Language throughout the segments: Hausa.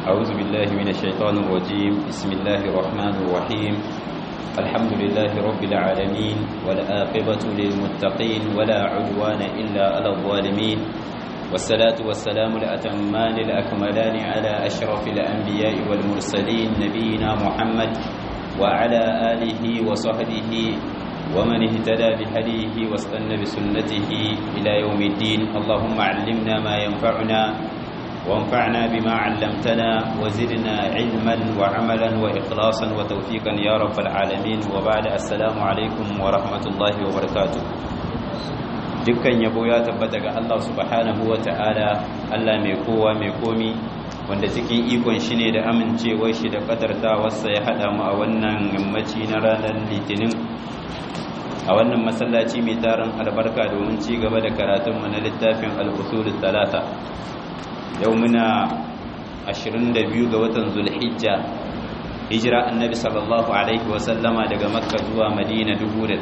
أعوذ بالله من الشيطان الرجيم بسم الله الرحمن الرحيم الحمد لله رب العالمين والآقبة للمتقين ولا عدوان إلا على الظالمين والصلاة والسلام الأتمان الأكملان على أشرف الأنبياء والمرسلين نبينا محمد وعلى آله وصحبه ومن اهتدى بهديه واستنى بسنته إلى يوم الدين اللهم علمنا ما ينفعنا وانفعنا بما علمتنا وزدنا علما وعملا وإخلاصا وتوفيقا يا رب العالمين وبعد السلام عليكم ورحمة الله وبركاته dukkan yabo ya tabbata ga Allah subhanahu wa ta'ala Allah mai kowa mai komi wanda cikin ikon shi ne da amincewar shi da kadartawarsa ya haɗa mu a wannan yammaci na ranar litinin a wannan masallaci mai tarin albarka domin ci gaba da karatunmu na littafin al'usulun talata yau muna 22 ga watan zulhijja hijira annabi sallallahu alaihi wasallama daga makka zuwa madina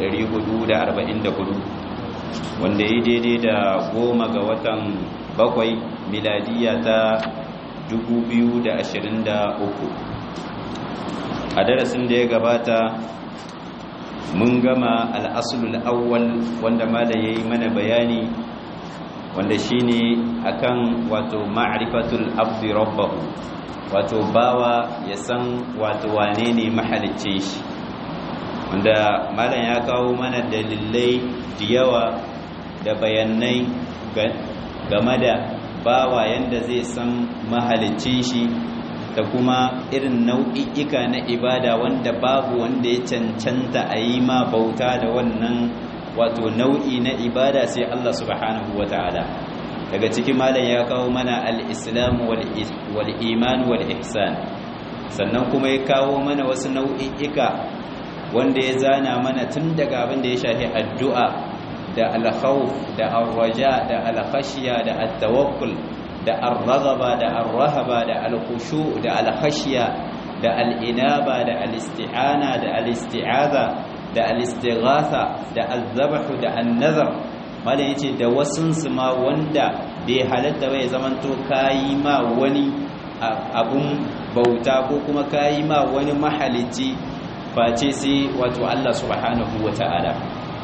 1444 wanda ya daidai da goma ga watan bakwai miladiya ta 2023 a darasin da ya gabata mun gama al'asulul awwal wanda mala ya yi mana bayani wanda shine akan wato ma'rifatul abdi rabbahu wato bawa ya san wato wane ne mahalicce shi wanda malam ya kawo mana dalilai da yawa da bayanai game da bawa yanda zai san mahalicce shi da kuma irin nau'i'ika na ibada wanda babu wanda ya cancanta a yi ma bauta da wannan wato nau'i na ibada sai Allah subhanahu wa ta'ala daga cikin malam ya kawo mana al-islam wal iman wal ihsan sannan kuma ya kawo mana wasu nau'i'ika wanda ya zana mana tun daga abin da ya shafi addu'a da al-khawf da ar-raja da al-khashya da at-tawakkul da ar-raghaba da ar-rahaba da al-khushu da al-khashya da al-inaba da al-isti'ana da al-isti'aza da al-istighatha da al-zabh da an-nazar malai yace da wasunsu ma wanda bai halatta bai zamanto kayi ma wani abun bauta ko kuma kayi ma wani mahalici face sai wato Allah subhanahu wata'ala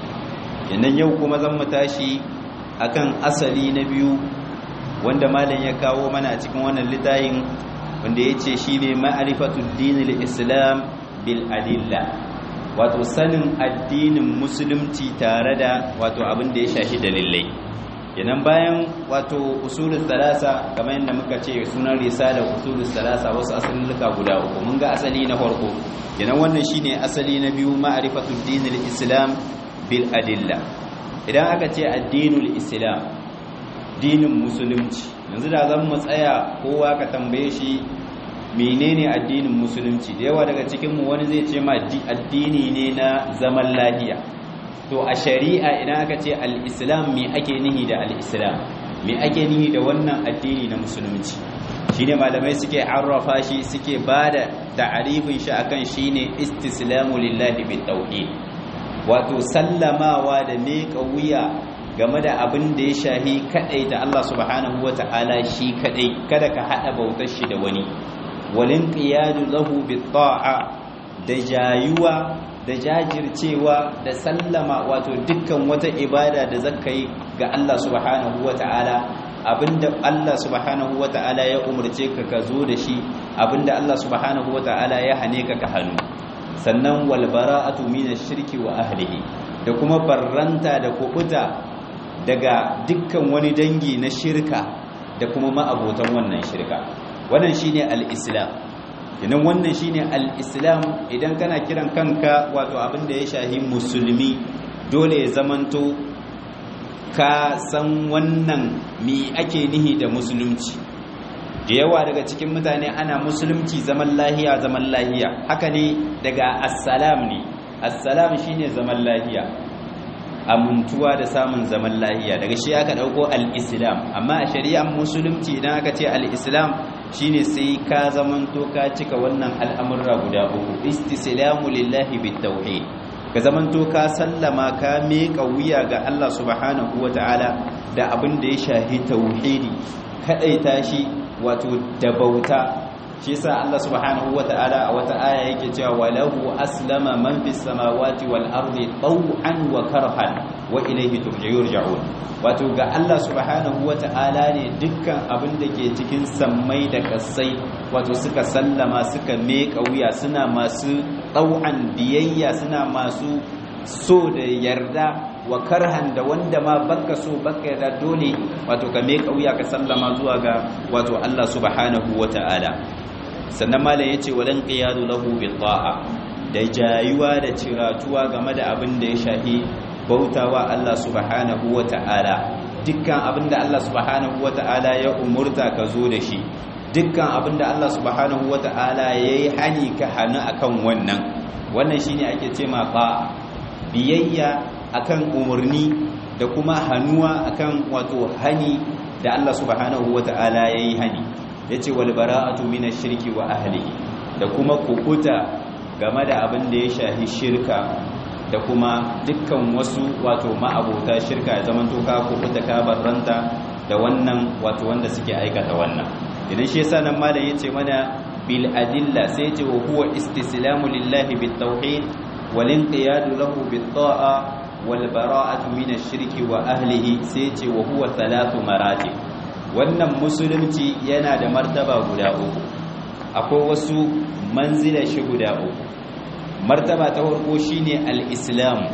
yannan yau kuma zan mu tashi akan asali na biyu wanda malam ya kawo mana a cikin wannan litayin wanda yace shine ma'rifatud dinil islam bil adilla wato sanin addinin musulunci tare da wato abin da ya shafi dalilai yanan bayan wato usulul salasa kamar yadda muka ce sunan risala usulul salasa wasu asaluluka guda uku mun ga asali na farko yanan wannan shine asali na biyu ma'rifatud dinil islam bil adilla idan aka ce addinul islam dinin musulunci yanzu da zan mu tsaya kowa ka tambaye shi menene addinin musulunci da yawa daga cikinmu wani zai ce ma addini ne na zaman lahiya to a shari'a idan aka ce al-islam me ake nihi da al-islam me ake nihi da wannan addini na musulunci shine malamai suke arrafa shi suke bada ta'arifin shi akan shine istislamu lillahi bit tauhid wato sallamawa da miƙa wuya game da abin da ya shahi kadai da Allah subhanahu wata'ala shi kadai kada ka hada bautar shi da wani walin qiyadu lahu bit-ta'a da jayuwa da jajircewa da sallama wato dukkan wata ibada da zakai ga Allah subhanahu wata'ala abinda Allah subhanahu wata'ala ya umurce ka ka zo da shi abinda Allah subhanahu wata'ala ya hane ka ka hannu sannan wal bara'atu minash shirki wa ahlihi da kuma barranta da kubuta daga dukkan wani dangi na shirka da kuma ma'abotan wannan shirka wannan shine al-islam idan wannan shine al-islam idan kana kiran kanka wato abin da ya shahi musulmi dole ya zamanto ka san wannan mi ake nihi da musulunci da yawa daga cikin mutane ana musulunci zaman lahiya zaman lahiya haka ne daga assalam ne assalam shine zaman lahiya amintuwa da samun zaman lahiya daga shi aka dauko al-islam amma a shari'ar musulunci idan aka ce al-islam shine sai ka zamanto ka cika wannan al'amurra guda uku istislamu lillahi bitawhid ka zamanto ka sallama ka miƙa wuya ga Allah subhanahu wata'ala da abin da ya shahi tauhidi kadaita shi wato da bauta shi yasa Allah subhanahu wata'ala a wata aya yake cewa walahu aslama man fis samawati wal ardi taw'an wa karhan wa ilayhi turja'un wato ga Allah subhanahu wata'ala ne dukkan abin da ke cikin sammai da kasai wato suka sallama suka meka wuya suna masu taw'an biyayya suna masu so da yarda wa karhan da wanda ma baka so baka yarda dole wato ka meka wuya ka sallama zuwa ga wato Allah subhanahu wata'ala sannan malam yace walan qiyadu lahu bil ta'a da jayuwa da ciratuwa game da abin da ya shafi bautawa Allah subhanahu wata'ala dukkan abin da Allah subhanahu wata'ala ya umurta ka zo da shi dukkan abin da Allah subhanahu wata'ala yayi hani ka hanu akan wannan wannan shine ake ce ma ba biyayya akan umurni da kuma hanuwa akan wato hani da Allah subhanahu wata'ala yayi hani yace wal bara'atu minash shirki wa ahlihi da kuma kukuta game da abin da ya shahi shirka da kuma dukkan wasu wato ma'abota shirka ya zaman toka kukuta ka barranta da wannan wato wanda suke aikata wannan idan shi yasa nan malam yace mana bil adilla sai yace wa huwa istislamu lillahi bit tauhid wal inqiyadu lahu bit ta'a wal bara'atu minash shirki wa ahlihi sai yace wa huwa thalathu maratib wannan musulunci yana da martaba guda uku akwai wasu manzila shi guda uku martaba ta farko shine al-islam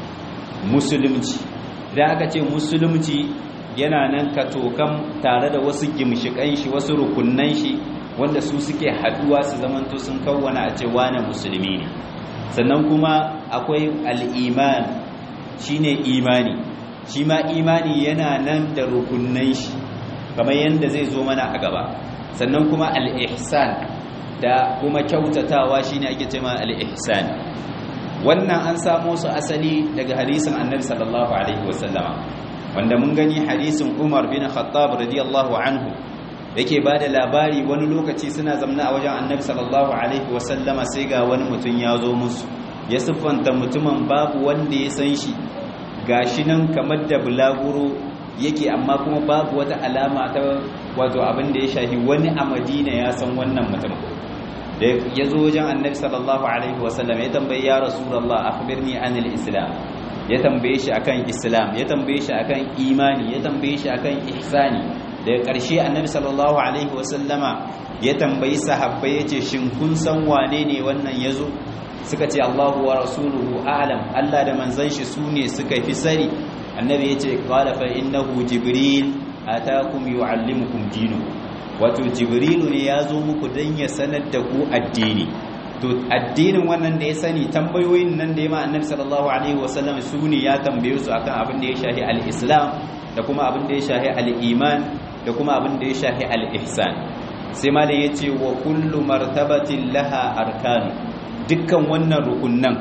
musulunci da aka ce musulunci yana nan katokan tare da wasu gimshikan shi wasu rukunnan shi wanda su suke haduwa su zamanto sun kawwana a ce wane musulmi ne sannan kuma akwai al-iman shine imani shi ma imani yana nan da rukunnan shi kamar yadda zai zo mana a gaba sannan kuma al-ihsan da kuma kyautatawa shine ake cewa al-ihsan wannan an samo su asali daga hadisin annabi sallallahu alaihi wasallama wanda mun gani hadisin Umar bin Khattab radiyallahu anhu yake bada labari wani lokaci suna zamna a wajen annabi sallallahu alaihi wasallama sai ga wani mutum ya zo musu ya siffanta mutumin babu wanda ya san shi gashi nan kamar da bulaguro yake amma kuma babu wata alama ta wato abin da ya shafi wani a madina ya san wannan mutum da ya zo wajen annabi sallallahu alaihi wasallam ya tambayi ya rasulullah akhbirni anil islam ya tambaye shi akan islam ya tambaye shi akan imani ya tambaye shi akan ihsani daga ƙarshe annabi sallallahu alaihi wasallama ya tambayi sahabbai yace shin kun san wane ne wannan yazo suka ce Allahu wa rasuluhu a'lam Allah da manzon shi sune suka fi sani annabi yace qala fa innahu jibril atakum yuallimukum dinu wato jibrilu ne ya zo muku dan ya sanar da ku addini to addinin wannan da ya sani tambayoyin nan da ya ma annabi sallallahu alaihi wasallam sune ya tambaye su akan abin da ya shahi al-islam da kuma abin da ya shahi al-iman da kuma abin da ya shahi al-ihsan sai malam yace wa kullu martabatin laha arkanu dukkan wannan rukunnan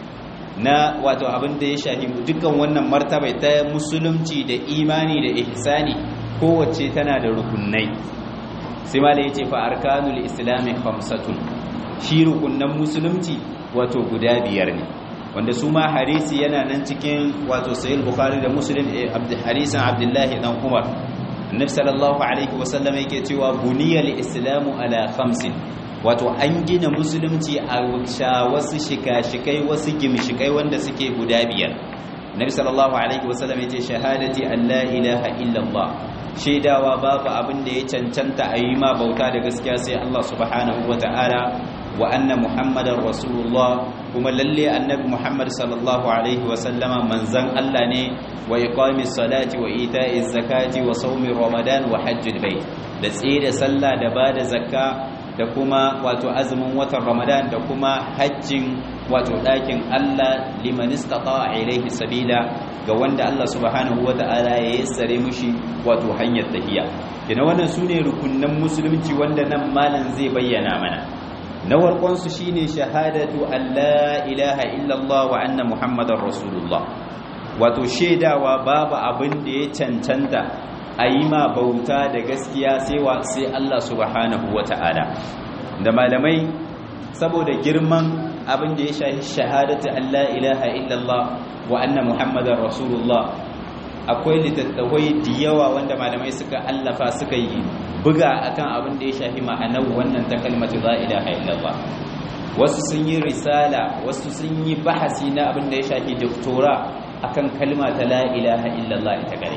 na wato abin da ya shahi dukkan wannan martaba ta musulunci da imani da ihsani kowace tana da rukunnai sai ma ya ce fa arkanul islami khamsatun shi rukunnan musulunci wato guda biyar ne wanda su ma harisi yana nan cikin wato sahih bukhari da muslim hadisin abdullahi dan umar annabi sallallahu alaihi wasallam yake cewa buniyal islamu ala khamsin wato an gina musulunci a wasu shika-shikai wasu gimshikai wanda suke guda biyar nabi sallallahu alaihi wasallam ya ce shahadati an la ilaha illallah shaidawa babu abin da ya cancanta a yi ma bauta da gaskiya sai Allah subhanahu wa ta'ala wa anna muhammadar rasulullah kuma lalle annabi muhammad sallallahu alaihi wasallama manzan Allah ne wa iqamis salati wa ita'iz zakati wa sawmi ramadan wa hajjil bait da tsira sallah da bada zakka da kuma wato azumin watan ramadan da kuma hajjin wato ɗakin Allah liman istata'a ilaihi sabila ga wanda Allah subhanahu wata'ala ya yassare mushi wato hanyar tahiya kina wannan sune rukunnan musulunci wanda nan malam zai bayyana mana na warkon su shine shahadatu an la ilaha illallah wa anna muhammadar rasulullah wato shaidawa babu abin da ya cancanta a yi ma bauta da gaskiya sai wa sai Allah subhanahu wata'ala da malamai saboda girman abin da ya shahi shahadatu an la ilaha illallah wa anna muhammadar rasulullah akwai littattafai da yawa wanda malamai suka allafa suka yi buga akan abin da ya shafi ma'anar wannan ta kalmatu la ilaha illallah wasu sun yi risala wasu sun yi bahasi na abin da ya shafi doktora akan kalma ta la ilaha illallah ita gare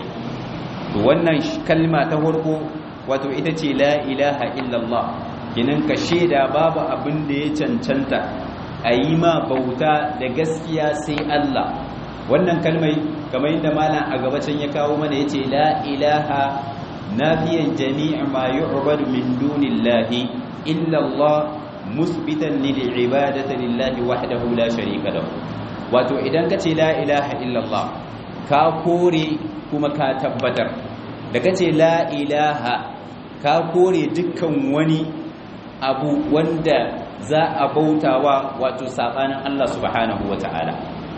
to wannan kalma ta farko wato ita ce la ilaha illallah kinan ka sheda babu abin da ya cancanta a yi ma bauta da gaskiya sai Allah wannan kalmai kamar yadda malam a gabacin ya kawo mana yace la ilaha nafiyan jami' ma yu'badu min dunillahi illa Allah musbitan lil ibadati lillahi wahdahu la sharika lahu wato idan ka ce la ilaha illallah ka kore kuma ka tabbatar da ka ce la ilaha ka kore dukkan wani abu wanda za a bautawa wato sabanin Allah subhanahu wata'ala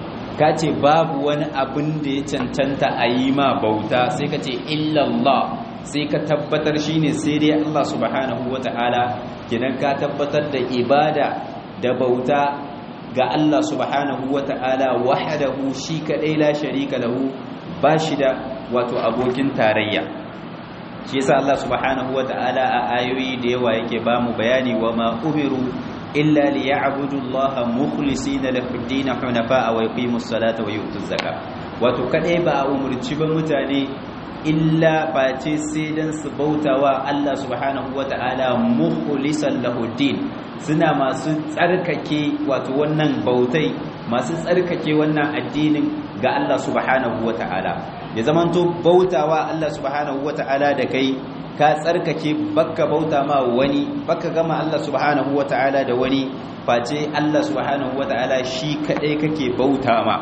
ka ce babu wani abin da ya cancanta a yi ma bauta sai ka ce illallah sai ka tabbatar shine sai dai Allah subhanahu wata'ala kidan ka tabbatar da ibada da bauta ga Allah subhanahu wata'ala wahdahu shi kadai la sharika lahu bashi da wato abokin tarayya shi yasa Allah subhanahu wata'ala a ayoyi da yawa yake ba mu bayani wa ma umiru illa liya'budu Allah mukhlisina lahu ad-din hunafa wa yuqimus salata wa yutuz zakah wato kadai ba a umurci ba mutane illa face sai dan su bautawa Allah subhanahu wata'ala mukhlisan lahu ad-din suna masu tsarkake wato wannan bautai masu tsarkake wannan addinin ga Allah subhanahu wata'ala ya zamanto bautawa Allah subhanahu wata'ala da kai ka tsarkake bakka bauta ma wani bakka gama Allah subhanahu wata'ala da wani face Allah subhanahu wata'ala shi kadai kake bauta ma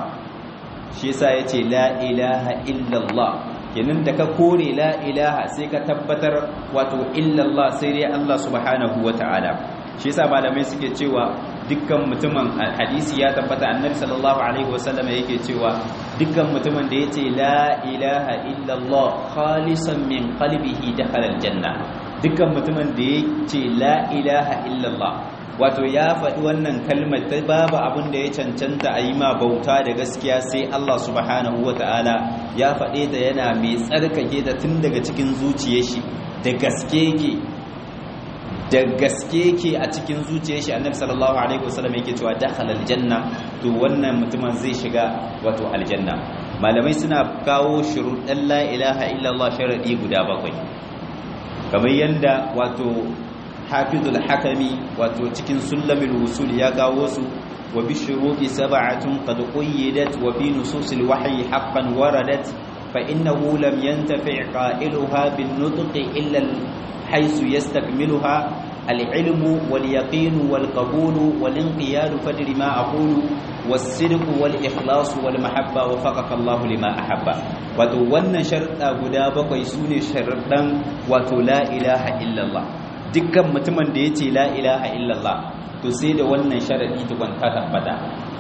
shi yasa yace la ilaha illallah kenan da ka kore la ilaha sai ka tabbatar wato illallah sai dai Allah subhanahu wata'ala shi yasa malamai suke cewa dukkan mutumin hadisi ya tabbata annabi sallallahu alaihi wasallam yake cewa dukkan mutumin da yace la ilaha illallah khalisan min qalbihi dakhala aljanna dukkan mutumin da yace la ilaha illallah wato ya faɗi wannan kalmar ta babu abin da ya cancanta a yi ma bauta da gaskiya sai Allah subhanahu ta'ala ya faɗe ta yana mai tsarkake ta tun daga cikin zuciyar shi da gaske yake da gaske yake a cikin zuciyar shi annabi sallallahu alaihi wasallam yake cewa dakhala aljanna to wannan mutumin zai shiga wato aljanna malamai suna kawo shuruɗan la ilaha illallah sharadi guda bakwai kamar yanda wato hafizul hakami wato cikin sulamul wusul ya kawo su wa bi shuruti sab'atun qad qayyidat wa fi nususil wahyi haqqan waradat fa innahu lam yantafi' qailuha bin nutqi illa haythu yastakmiluha al-ilmu wal yaqin wal qabul wal inqiyad fadri ma aqulu was sidq wal ikhlas wal mahabba wa faqaka Allah lima ahabba wato wannan sharuɗa guda bakwai sune sharuɗan wato la ilaha illallah dukkan mutumin da ya ce la ilaha illallah to sai da wannan sharadi tukun ta tabbata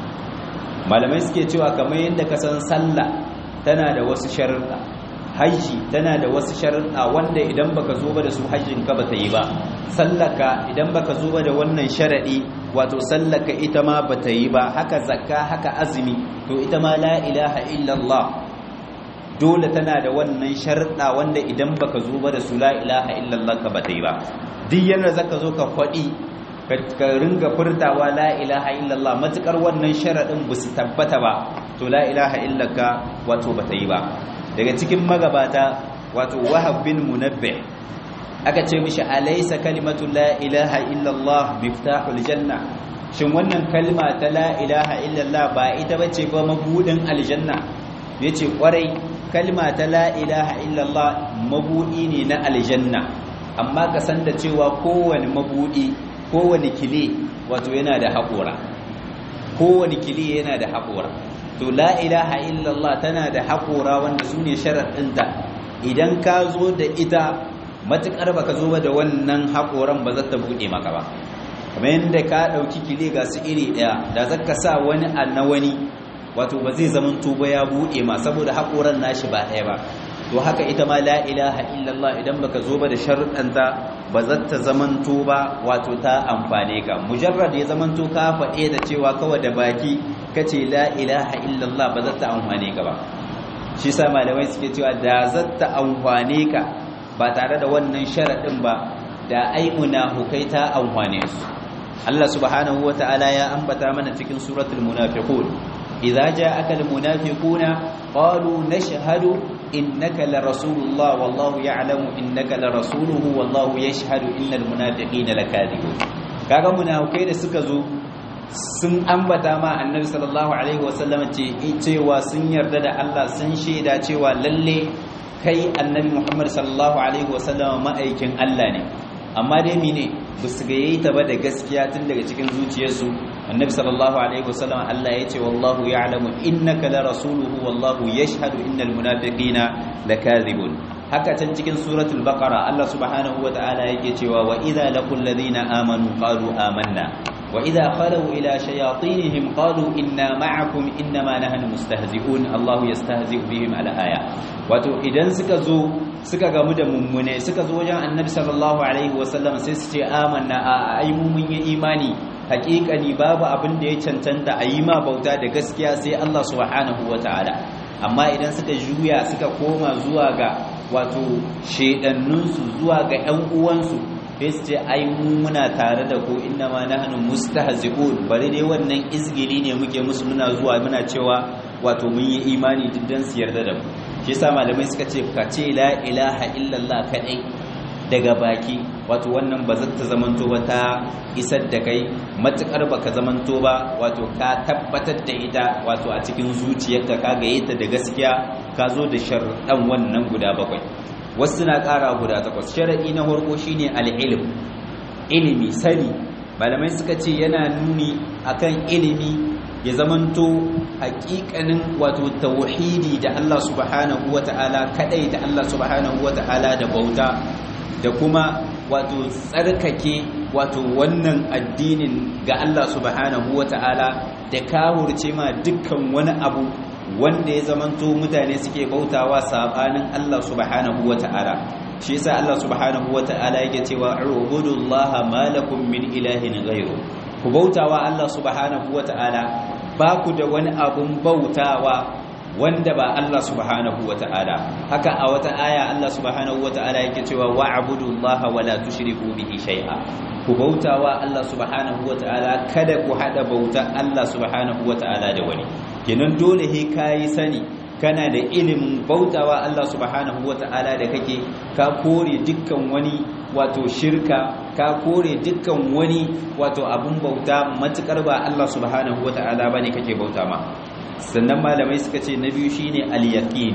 malamai suke cewa kamar yadda ka san sallah tana da wasu sharuɗa haji tana da wasu sharuɗa wanda idan baka zo ba da su hajjin ka bata yi ba sallaka idan baka zo ba da wannan sharadi wato sallaka ita ma bata yi ba haka zakka haka azumi to ita ma la ilaha illallah dole tana da wannan sharuɗa wanda idan baka zo ba da su la ilaha illallah ka bata yi ba duk yanda zaka zo ka faɗi ka ringa furtawa la ilaha illallah matukar wannan sharaɗin ba su tabbata ba to la ilaha illaka wato bata yi ba daga cikin magabata wato wahab bin munabbih aka ce mishi alaysa kalimatu la ilaha illallah miftahul janna shin wannan kalma ta la ilaha illallah ba ita bace ba mabudin aljanna yace kwarai kalma ta la ilaha illallah mabudi ne na aljanna amma ka san da cewa kowane mabudi kowane kile wato yana da haƙora kowane kile yana da haƙora to la ilaha illallah tana da haƙora wanda su ne sharaɗinta idan ka zo da ita matuƙar ba ka zo ba da wannan haƙoran ba za ta buɗe maka ba kamar yadda ka ɗauki kile ga su iri ɗaya da za ka sa wani a na wani wato ba zai zama tuba ya buɗe ma saboda haƙoran nashi ba ɗaya ba to haka ita ma la ilaha illallah idan baka zo ba da sharuɗanta ba za ta zamanto ba wato ta amfane ka mujarrad ya zamanto ka faɗe da cewa kawai da baki kace la ilaha illallah ba za ta amfane ka ba shi sa malamai suke cewa da zatta amfane ka ba tare da wannan sharaɗin ba da ai munafukai ta amfane su Allah subhanahu wata'ala ya ambata mana cikin suratul munafiqun idza ja'aka almunafiquna qalu nashhadu innaka larasulullah wallahu ya'lamu innaka larasuluhu wallahu yashhadu innal munafiqina lakadibun kaga munafikai da suka zo sun ambata ma annabi sallallahu alaihi wasallam ce cewa sun yarda da Allah sun shaida cewa lalle kai annabi Muhammad sallallahu alaihi wasallam ma'aikin Allah ne amma dai mine ba su gaye ta ba da gaskiya tun daga cikin zuciyarsu annabi sallallahu alaihi wasallam Allah ya ce wallahu ya'lamu innaka la rasuluhu wallahu yashhadu innal munafiqina lakadhibun haka can cikin suratul baqara Allah subhanahu wata'ala yake cewa wa idza laqul ladina amanu qalu amanna wa idza khalu ila shayatinihim qalu inna ma'akum innama nahnu mustahzi'un Allahu yastahzi'u bihim ala aya wato idan suka zo suka gamu da mummune suka zo wajen annabi sallallahu alaihi wasallam sai su ce amanna a ai mu mun yi imani hakikani babu abin da ya cancanta a yi ma bauta da gaskiya sai Allah subhanahu wataala amma idan suka juya suka koma zuwa ga wato shedannunsu zuwa ga ƴan uwansu sai su ce ai mu muna tare da ku inna ma nahnu mustahzi'un bari dai wannan izgili ne muke musu muna zuwa muna cewa wato mun yi imani diddan su yarda da mu shi yasa malamai suka ce ka ce la ilaha illallah kadai daga baki wato wannan ba zata zamanto ba ta isar da kai matukar baka zamanto ba wato ka tabbatar da ita wato a cikin zuciyarka ka gaye ta da gaskiya ka zo da sharɗan wannan guda bakwai wasu na ƙara guda takwas sharaɗi na farko shine al-ilm ilimi sani malamai suka ce yana nuni akan ilimi ya zamanto hakikanin wato tauhidi da Allah subhanahu wata'ala kadai da Allah subhanahu wata'ala da bauta da kuma wato tsarkake wato wannan addinin ga Allah subhanahu wata'ala da kawurce ma dukkan wani abu wanda ya zamanto mutane suke bautawa sabanin Allah subhanahu wata'ala shi yasa Allah subhanahu wata'ala yake cewa ubudullaha malakum min ilahin ghairu ku bautawa Allah subhanahu wata'ala ba ku da wani abun bautawa wanda ba Allah subhanahu wata'ala haka a wata aya Allah subhanahu wata'ala yake cewa wa'budullaha wala tushriku bihi shay'a ku bautawa Allah subhanahu wata'ala kada ku hada bauta Allah subhanahu wata'ala da wani kenan dole he kai sani kana da ilimin bautawa Allah subhanahu wata'ala da kake ka kore dukkan wani wato shirka ka kore dukkan wani wato abun bauta matukar ba Allah subhanahu wata'ala bane kake bauta ma sannan malamai suka ce na biyu shine al-yaqin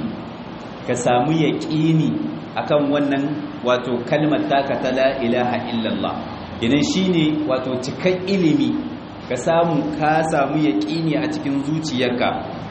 ka samu yaqini akan wannan wato kalmar taka ta la ilaha illallah idan shine wato cikan ilimi ka samu ka samu yaqini a cikin zuciyarka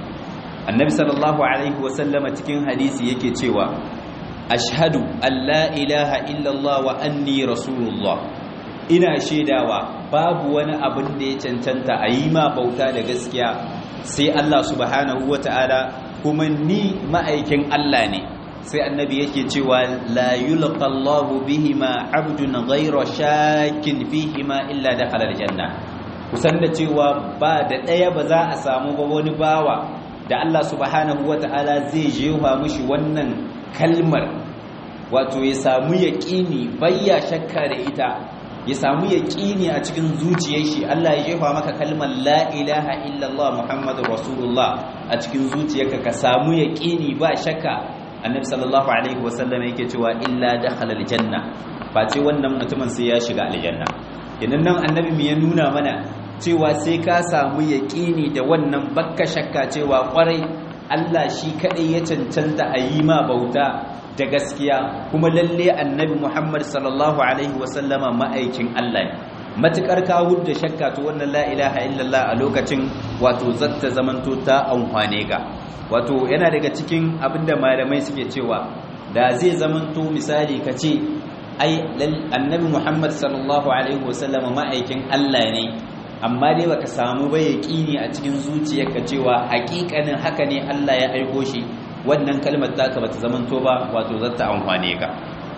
annabi sallallahu alaihi wasallama cikin hadisi yake cewa ashhadu an la ilaha illallah wa anni rasulullah ina shaidawa babu wani abin da ya cancanta a yi ma bauta da gaskiya sai Allah subhanahu ta'ala kuma ni ma'aikin Allah ne sai annabi yake cewa la yulqa Allahu bihima 'abdun ghayra shakin fihima illa dakhala aljanna kusan da cewa ba da daya ba za a samu ba wani bawa da Allah subhanahu ta'ala zai jefa mishi wannan kalmar wato ya samu yaqini bayya shakka da ita ya samu yaƙini a cikin zuciyar shi Allah ya jefa maka kalmar la ilaha illallah muhammadur rasulullah a cikin zuciyarka ka samu yaƙini ba shakka annabi sallallahu alaihi wasallam yake cewa illa dakhala aljanna face wannan mutumin sai ya shiga aljanna idan nan annabi mu ya nuna mana cewa sai ka samu yaƙini da wannan bakka shakka cewa kwarai Allah shi kadai ya cancanta a yi ma bauta da gaskiya kuma lalle annabi Muhammad sallallahu alaihi wasallama ma'aikin Allah ne matukar ka da shakka to wannan la ilaha illallah a lokacin wato zatta zamanto ta amfane ka wato yana daga cikin abinda malamai suke cewa da zai zamanto misali ka ce ai annabi Muhammad sallallahu alaihi wasallama ma'aikin Allah ne amma dai baka samu ba yaqini a cikin zuciyarka cewa hakikanin haka ne Allah ya aiko shi wannan kalmar taka bata zamanto ba wato zata amfane ka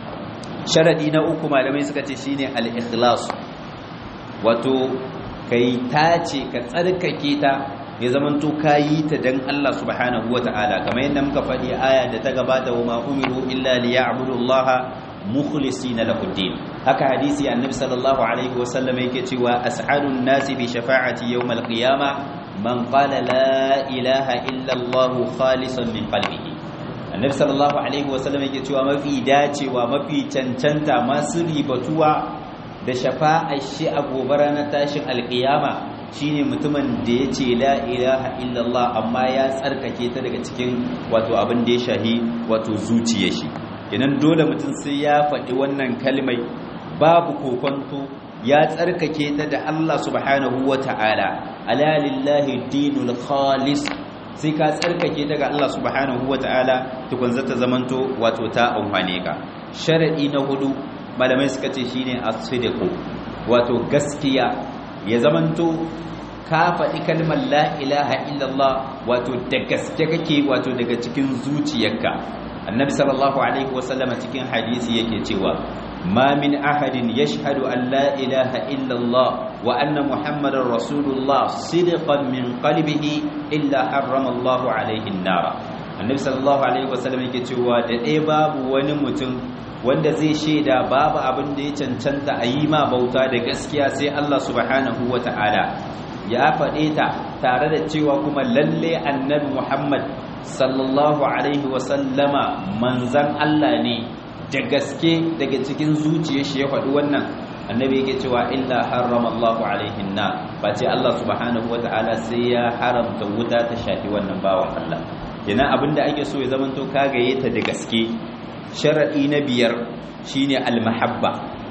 sharadi na uku malamai suka ce shine al-ikhlas wato kai tace ka tsarkake ta ya zamanto kayi ta dan Allah subhanahu wata'ala kamar yadda muka faɗi aya da ta gabata wa ma umiru illa liya'budullaha mukhlisina lahu din haka hadisi annabi sallallahu alaihi wasallam yake cewa as'adun nasi bi shafa'ati yawmal qiyamah man qala la ilaha illa Allah khalisan min qalbihi annabi sallallahu alaihi wasallam yake cewa mafi dacewa mafi cancanta masu ribatuwa da shafa'ar shi a gobe ranar tashin alkiyama shine mutumin da ya ce la ilaha illallah amma ya tsarkake ta daga cikin wato abin da ya shahi wato zuciyar shi idan dole mutum sai ya faɗi wannan kalmai babu kokonto ya tsarkake ta da Allah subhanahu wata'ala ala lillahi dinul khalis sai ka tsarkake ta ga Allah subhanahu wata'ala tukun zata zamanto wato ta amfane ka sharadi na hudu malamai suka ce shine as-sidqu wato gaskiya ya zamanto ka faɗi kalmar la ilaha illallah wato da gaske kake wato daga cikin zuciyarka annabi sallallahu alaihi wasallam cikin hadisi yake cewa ma min ahadin yashhadu an la ilaha illallah wa anna muhammadar rasulullah sidqan min qalbihi illa harrama Allahu alaihi an-nar annabi sallallahu alaihi wasallam yake cewa da ɗaya babu wani mutum wanda zai shaida babu abin da ya cancanta a yi ma bauta da gaskiya sai Allah subhanahu wa ta'ala ya faɗe ta tare da cewa kuma lalle annabi Muhammad sallallahu alaihi wasallama manzan Allah ne da gaske daga cikin zuciyar shi ya faɗi wannan annabi yake cewa illa harrama Allah alaihi na ba ce Allah subhanahu wa ta'ala sai ya haramta wuta ta shafi wannan bawan Allah kenan abinda ake so ya zamanto kagaye ta da gaske sharaɗi na biyar shine almahabba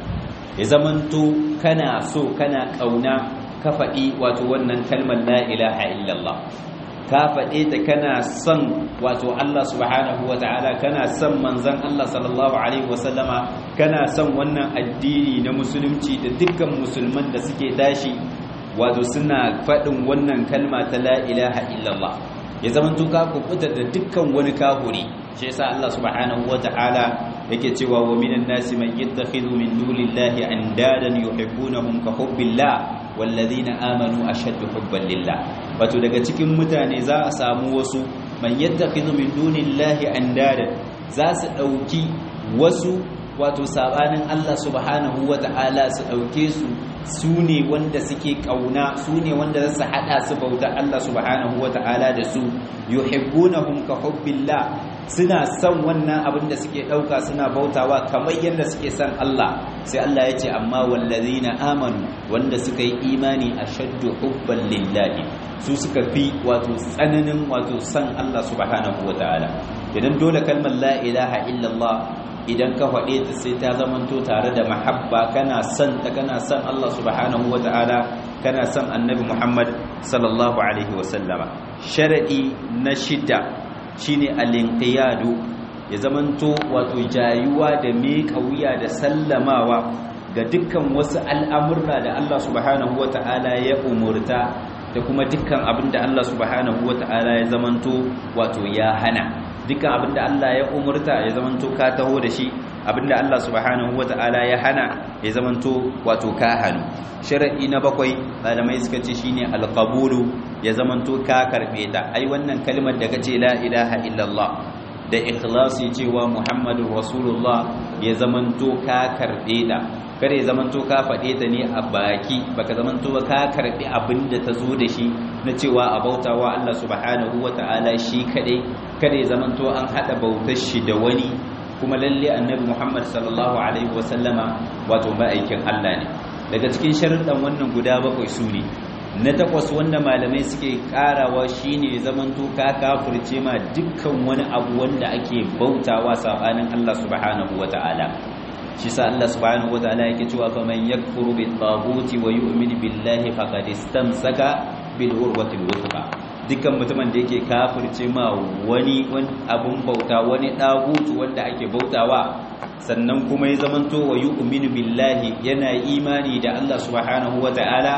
ya zamanto kana so kana ƙauna ka faɗi wato wannan kalmar la ilaha illallah ka faɗe ta kana son wato Allah subhanahu wa ta'ala kana son manzan Allah sallallahu alaihi wasallama kana son wannan addini na musulunci da dukkan musulman da suke tashi wato suna faɗin wannan kalma ta la ilaha illallah ya zamanto ka kubuta da dukkan wani kahuri shi yasa Allah subhanahu wata'ala yake cewa wa minan nasi man yattakhidhu min dunillahi andadan yuhibbunahum ka hubbillah walladhina amanu ashaddu hubban lillah wato daga cikin mutane za a samu wasu man yattakhidhu min dunillahi andadan za su dauki wasu wato sabanin Allah subhanahu wata'ala su dauke su su ne wanda suke kauna su ne wanda za su hada su bauta Allah subhanahu wata'ala da su yuhibbunahum ka hubbillah suna son wannan abin da suke dauka suna bautawa kamar yadda suke son Allah sai Allah ya ce amma wallazina amanu wanda suka yi imani ashaddu hubban lillahi su suka fi wato tsananin wato son Allah subhanahu wata'ala idan dole kalmar la ilaha illallah idan ka faɗe ta sai ta zamanto tare da mahabba kana son ta kana son Allah subhanahu wata'ala kana son annabi Muhammad sallallahu alaihi wasallama sharadi na shida shine al-inqiyadu ya zamanto wato jayuwa da miƙa wuya da sallamawa ga dukkan wasu al'amurra da Allah subhanahu wata'ala ya umurta da kuma dukkan abin da Allah subhanahu wata'ala ya zamanto wato ya hana dukkan abinda Allah ya umurta ya zamanto ka taho da shi abinda Allah subhanahu wata'ala ya hana ya zamanto wato ka hannu shar'i na bakwai malamai suka ce shine alqabulu ya zamanto ka karbe ta ai wannan kalmar da kace la ilaha illallah da ikhlasi cewa muhammadur rasulullah ya zamanto ka karbe ta kare zamanto ka faɗe ta ne a baki baka zamanto ba ka karbi abinda ta zo da shi na cewa a bautawa Allah subhanahu wata'ala shi kadai kare zamanto an hada bautar shi da wani kuma lalle annabi Muhammad sallallahu alaihi wasallama wato ma'aikin Allah ne daga cikin sharuɗan wannan guda bakwai su ne na takwas wanda malamai suke karawa shine zamanto ka kafirce ma dukkan wani abu wanda ake bautawa sabanin Allah subhanahu wata'ala shi sa Allah subhanahu wataala yake cewa faman yakfuru bit taghuti wa yu'min billahi faqad istamsaka bil urwati wuthqa dukkan mutumin da yake kafirce ma wani abun bauta wani dagutu wanda ake bautawa sannan kuma ya zamanto wa yu'minu billahi yana imani da Allah subhanahu wataala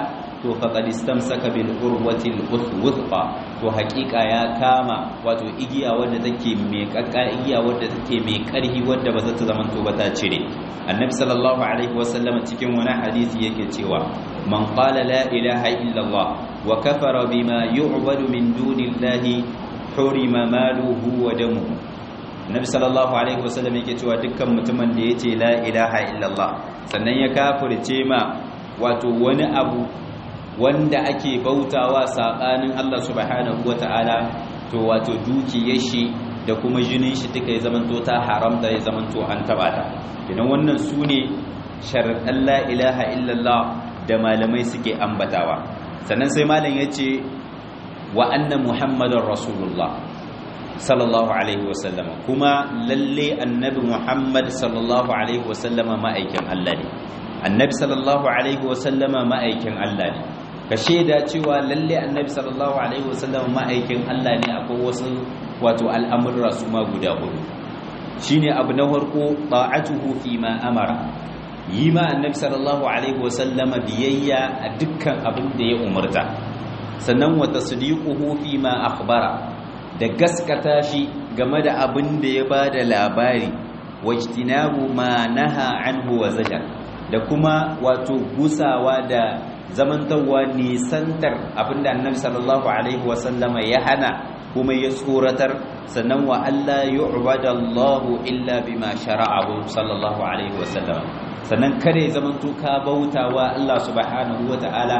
to faqad istamsaka bil urwati al wuthqa to haƙiƙa ya kama wato igiya wadda take mai kakka igiya wadda take mai ƙarfi wadda ba za ta zama to ba ta cire annabi sallallahu alaihi wasallam cikin wani hadisi yake cewa man qala la ilaha illallah wa kafara bima yu'badu min dunillahi hurima maluhu wa damuhu annabi sallallahu alaihi wasallam yake cewa dukkan mutumin da yace la ilaha illallah sannan ya kafirce ma wato wani abu wanda ake bautawa sabanin Allah subhanahu wataala to wato dukiyar shi da kuma jinin shi duka ya zamanto ta haramta ya zamanto an taba ta idan wannan sune sharadan la ilaha illallah da malamai suke ambatawa sannan sai malam yace wa anna muhammadar rasulullah sallallahu alaihi wasallama kuma lalle annabi muhammad sallallahu alaihi wasallama ma'aikin Allah ne annabi sallallahu alaihi wasallama ma'aikin Allah ne ka shaida cewa lalle annabi sallallahu alaihi wasallama ma'aikin Allah ne akwai wasu wato al'amurra su ma guda hudu shine abu na farko ta'atuhu fi ma amara yi ma annabi sallallahu alaihi wasallama biyayya a dukkan abin da ya umarta sannan wa tasdiquhu fi ma akhbara da gaskata shi game da abin da ya ba da labari wajtinabu ma naha anhu wa zajar da kuma wato gusawa da zamantawa nisantar abin da annabi sallallahu alaihi wasallama ya hana kuma ya tsoratar sannan wa Allah yu'bada Allahu illa bima shara'ahu sallallahu alaihi wasallama sannan kare zamanto ka bautawa Allah subhanahu wa ta'ala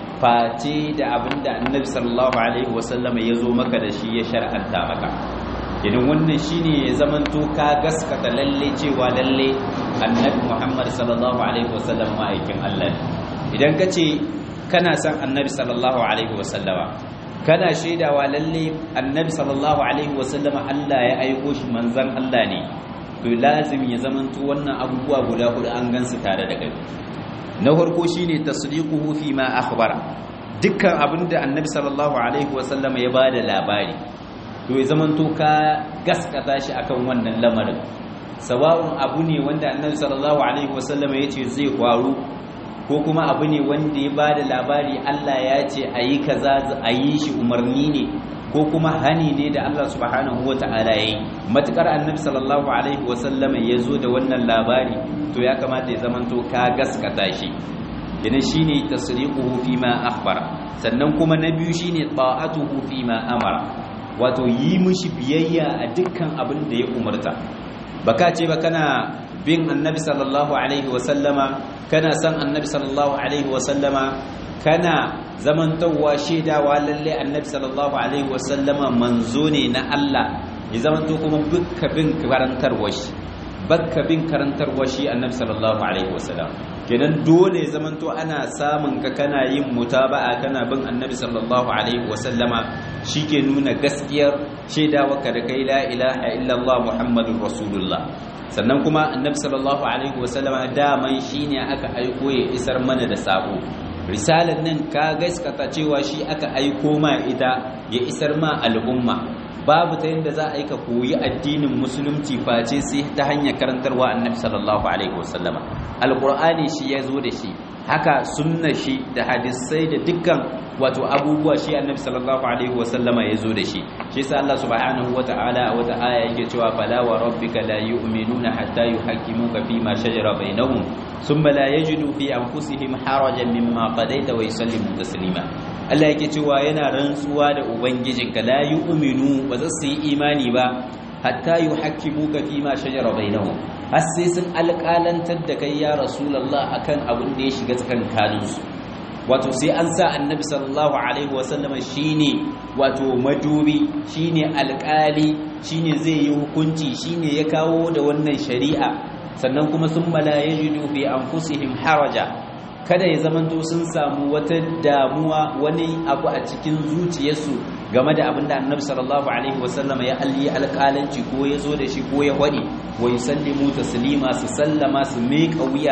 face da abin da annabi sallallahu alaihi wasallama ya zo maka da shi ya shar'anta maka idan wannan shine ya zamanto ka gaskata lalle cewa lalle annabi muhammad sallallahu alaihi wasallama ma'aikin allah idan ka ce kana son annabi sallallahu alaihi wasallama kana shaidawa lalle annabi sallallahu alaihi wasallama allah ya aiko shi manzan allah ne to lazim ya zamanto wannan abubuwa guda hudu an gansu tare da kai na farko shine tasdiquhu fi ma akhbara dukkan abinda annabi sallallahu alaihi wasallam ya bada labari to ya zamanto ka gaskata shi akan wannan lamarin sawa'un abu ne wanda annabi sallallahu alaihi wasallam ya ce zai faru ko kuma abu ne wanda ya bada labari Allah ya ce ayi kaza ayi shi umarni ne ko kuma hani ne da Allah subhanahu wata'ala yayi matukar annabi sallallahu alaihi wasallam ya zo da wannan labari to ya kamata ya zamanto ka gaskata shi yana shine tasriquhu fi ma akhbara sannan kuma na biyu shine ta'atuhu fi ma amara wato yi mishi biyayya a dukkan abin da ya umarta baka ce ba kana bin annabi sallallahu alaihi wasallama kana san annabi sallallahu alaihi wasallama kana zamantowa shaidawa lalle annabi sallallahu alaihi wasallama manzo ne na Allah ya zamanto kuma bukka bin karantarwa shi bakka bin karantarwa shi annabi sallallahu alaihi wasallam kenan dole ya zamanto ana samun ka kana yin mutaba'a kana bin annabi sallallahu alaihi wasallama shike nuna gaskiyar shaidawa ka da kai la ilaha illallah muhammadur rasulullah sannan kuma annabi sallallahu alaihi wasallama daman shine aka aiko ya isar mana da sako risalar nan ka gaskata cewa shi aka aiko ma ita ya isar ma al'umma babu ta yadda za a yi ka koyi addinin musulunci face sai ta hanyar karantarwa annabi sallallahu alaihi wasallama alqur'ani shi ya zo da shi haka sunna shi da hadisai da dukkan wato abubuwa shi annabi sallallahu alaihi wasallama ya zo da shi shi yasa Allah subhanahu wataala a wata aya yake cewa fala wa rabbika la yu'minuna hatta yuhaqqimuka fi ma shajara bainahum thumma la yajidu fi anfusihim harajan mimma qadaita wa yusallimu taslima Allah yake cewa yana rantsuwa da ubangijinka la yu'minu ba za su yi imani ba hatta yuhaqqimuka fi ma shajara bainahum har sai sun alƙalantar da kai ya rasulullah akan abin da ya shiga tsakankaninsu wato sai an sa annabi sallallahu alaihi wasallam shine wato madubi shine alƙali shine zai yi hukunci shine ya kawo da wannan shari'a sannan kuma sun mala yajidu fi anfusihim haraja kada ya zamanto sun samu wata damuwa wani abu a cikin zuciyarsu game da abinda annabi sallallahu alaihi wasallam ya alli alƙalanci ko ya zo da shi ko ya wadi wa yusallimu taslima su sallama su miƙa wuya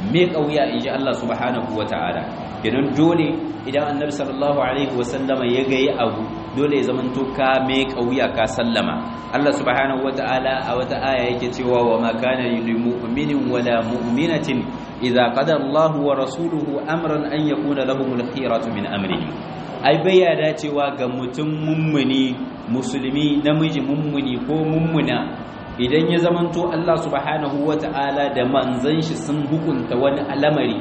me kauya inji Allah subhanahu wataala kenan dole idan annabi sallallahu alaihi wasallama ya ga abu dole ya zamanto ka me kauya ka sallama Allah subhanahu wataala a wata aya yake cewa wa ma kana lil mu'minin wala mu'minatin idza qada Allahu wa rasuluhu amran an yakuna lahumul khiyaratu min amrihim ai bai dacewa ga mutum mummuni musulmi namiji mummuni ko mummuna idan ya zamanto Allah subhanahu wata'ala da manzon shi sun hukunta wani al'amari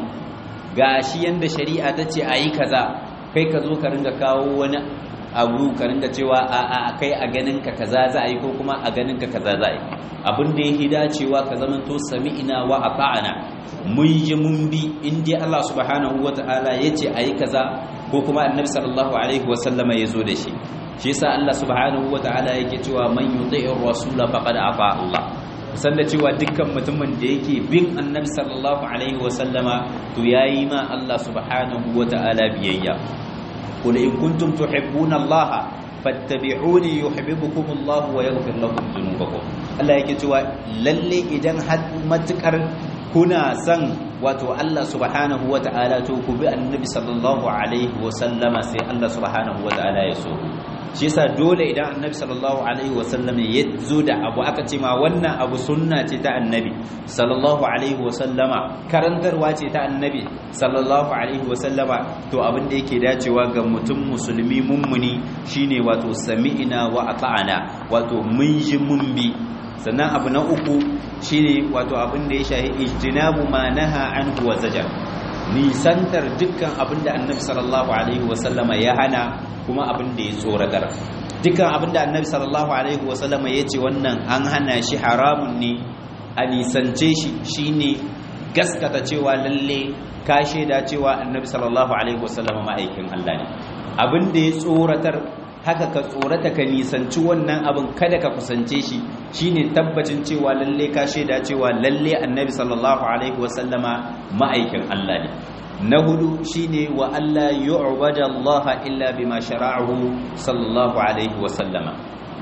gashi yanda shari'a ta ce ayi kaza kai ka zo ka ringa kawo wani abu ka ringa cewa a a kai a ganin ka kaza za a yi ko kuma a ganin ka kaza za a yi abin da yake dacewa ka zamanto sami'ina wa ata'ana mun ji mun bi in dai Allah subhanahu wata'ala yace ayi kaza ko kuma annabi sallallahu alaihi wasallama ya zo da shi shi yasa Allah subhanahu wataala yake cewa man yuti'ir rasula faqad afa Allah kusan da cewa dukkan mutumin da yake bin annabi sallallahu alaihi wasallama to yayi ma Allah subhanahu wataala biyayya qul in kuntum tuhibbuna Allah fattabi'uni yuhibbukum Allah wa yaghfir lakum dhunubakum Allah yake cewa lalle idan har matukar kuna son wato Allah subhanahu wa ta'ala to ku bi annabi sallallahu alaihi wa sallama sai Allah subhanahu wa ta'ala ya so shi yasa dole idan annabi sallallahu alaihi wa sallama ya zo da abu aka ce ma wannan abu sunna ce ta annabi sallallahu alaihi wa sallama karantarwa ce ta annabi sallallahu alaihi wa sallama to abin da yake dacewa ga mutum musulmi mummuni shine wato sami'ina wa ata'ana wato mun ji mun bi sannan abu na uku shine wato abin da ya shahi ijtinabu ma naha anhu wa zajar nisantar dukkan abin da annabi sallallahu alaihi wasallama ya hana kuma abin da ya tsoratar dukkan abin da annabi sallallahu alaihi wasallama ya ce wannan an hana shi haramun ne a nisance shi shine gaskata cewa lalle ka shaida cewa annabi sallallahu alaihi wasallama ma'aikin Allah ne abin da ya tsoratar haka ka tsorata ka nisanci wannan abin kada ka kusance shi shine tabbacin cewa lalle ka shaida cewa lalle annabi sallallahu alaihi wasallama ma'aikin Allah ne na hudu shine wa Allah yu'bada Allah illa bima shara'ahu sallallahu alaihi wasallama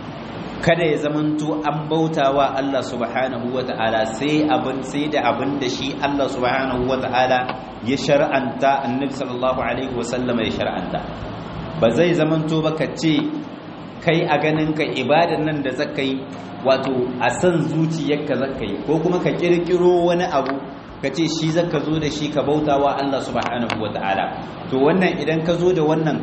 kada ya zamanto an bautawa Allah subhanahu wata'ala sai abin sai da abin da shi Allah subhanahu wata'ala ya shar'anta annabi sallallahu alaihi wasallama ya shar'anta ba zai zamanto ba ka ce kai a ganin ka ibadan nan da zaka yi wato a san zuciyarka zaka yi ko kuma ka kirkiro wani abu ka ce shi zaka zo da shi ka bautawa Allah subhanahu wataala to wannan idan ka zo da wannan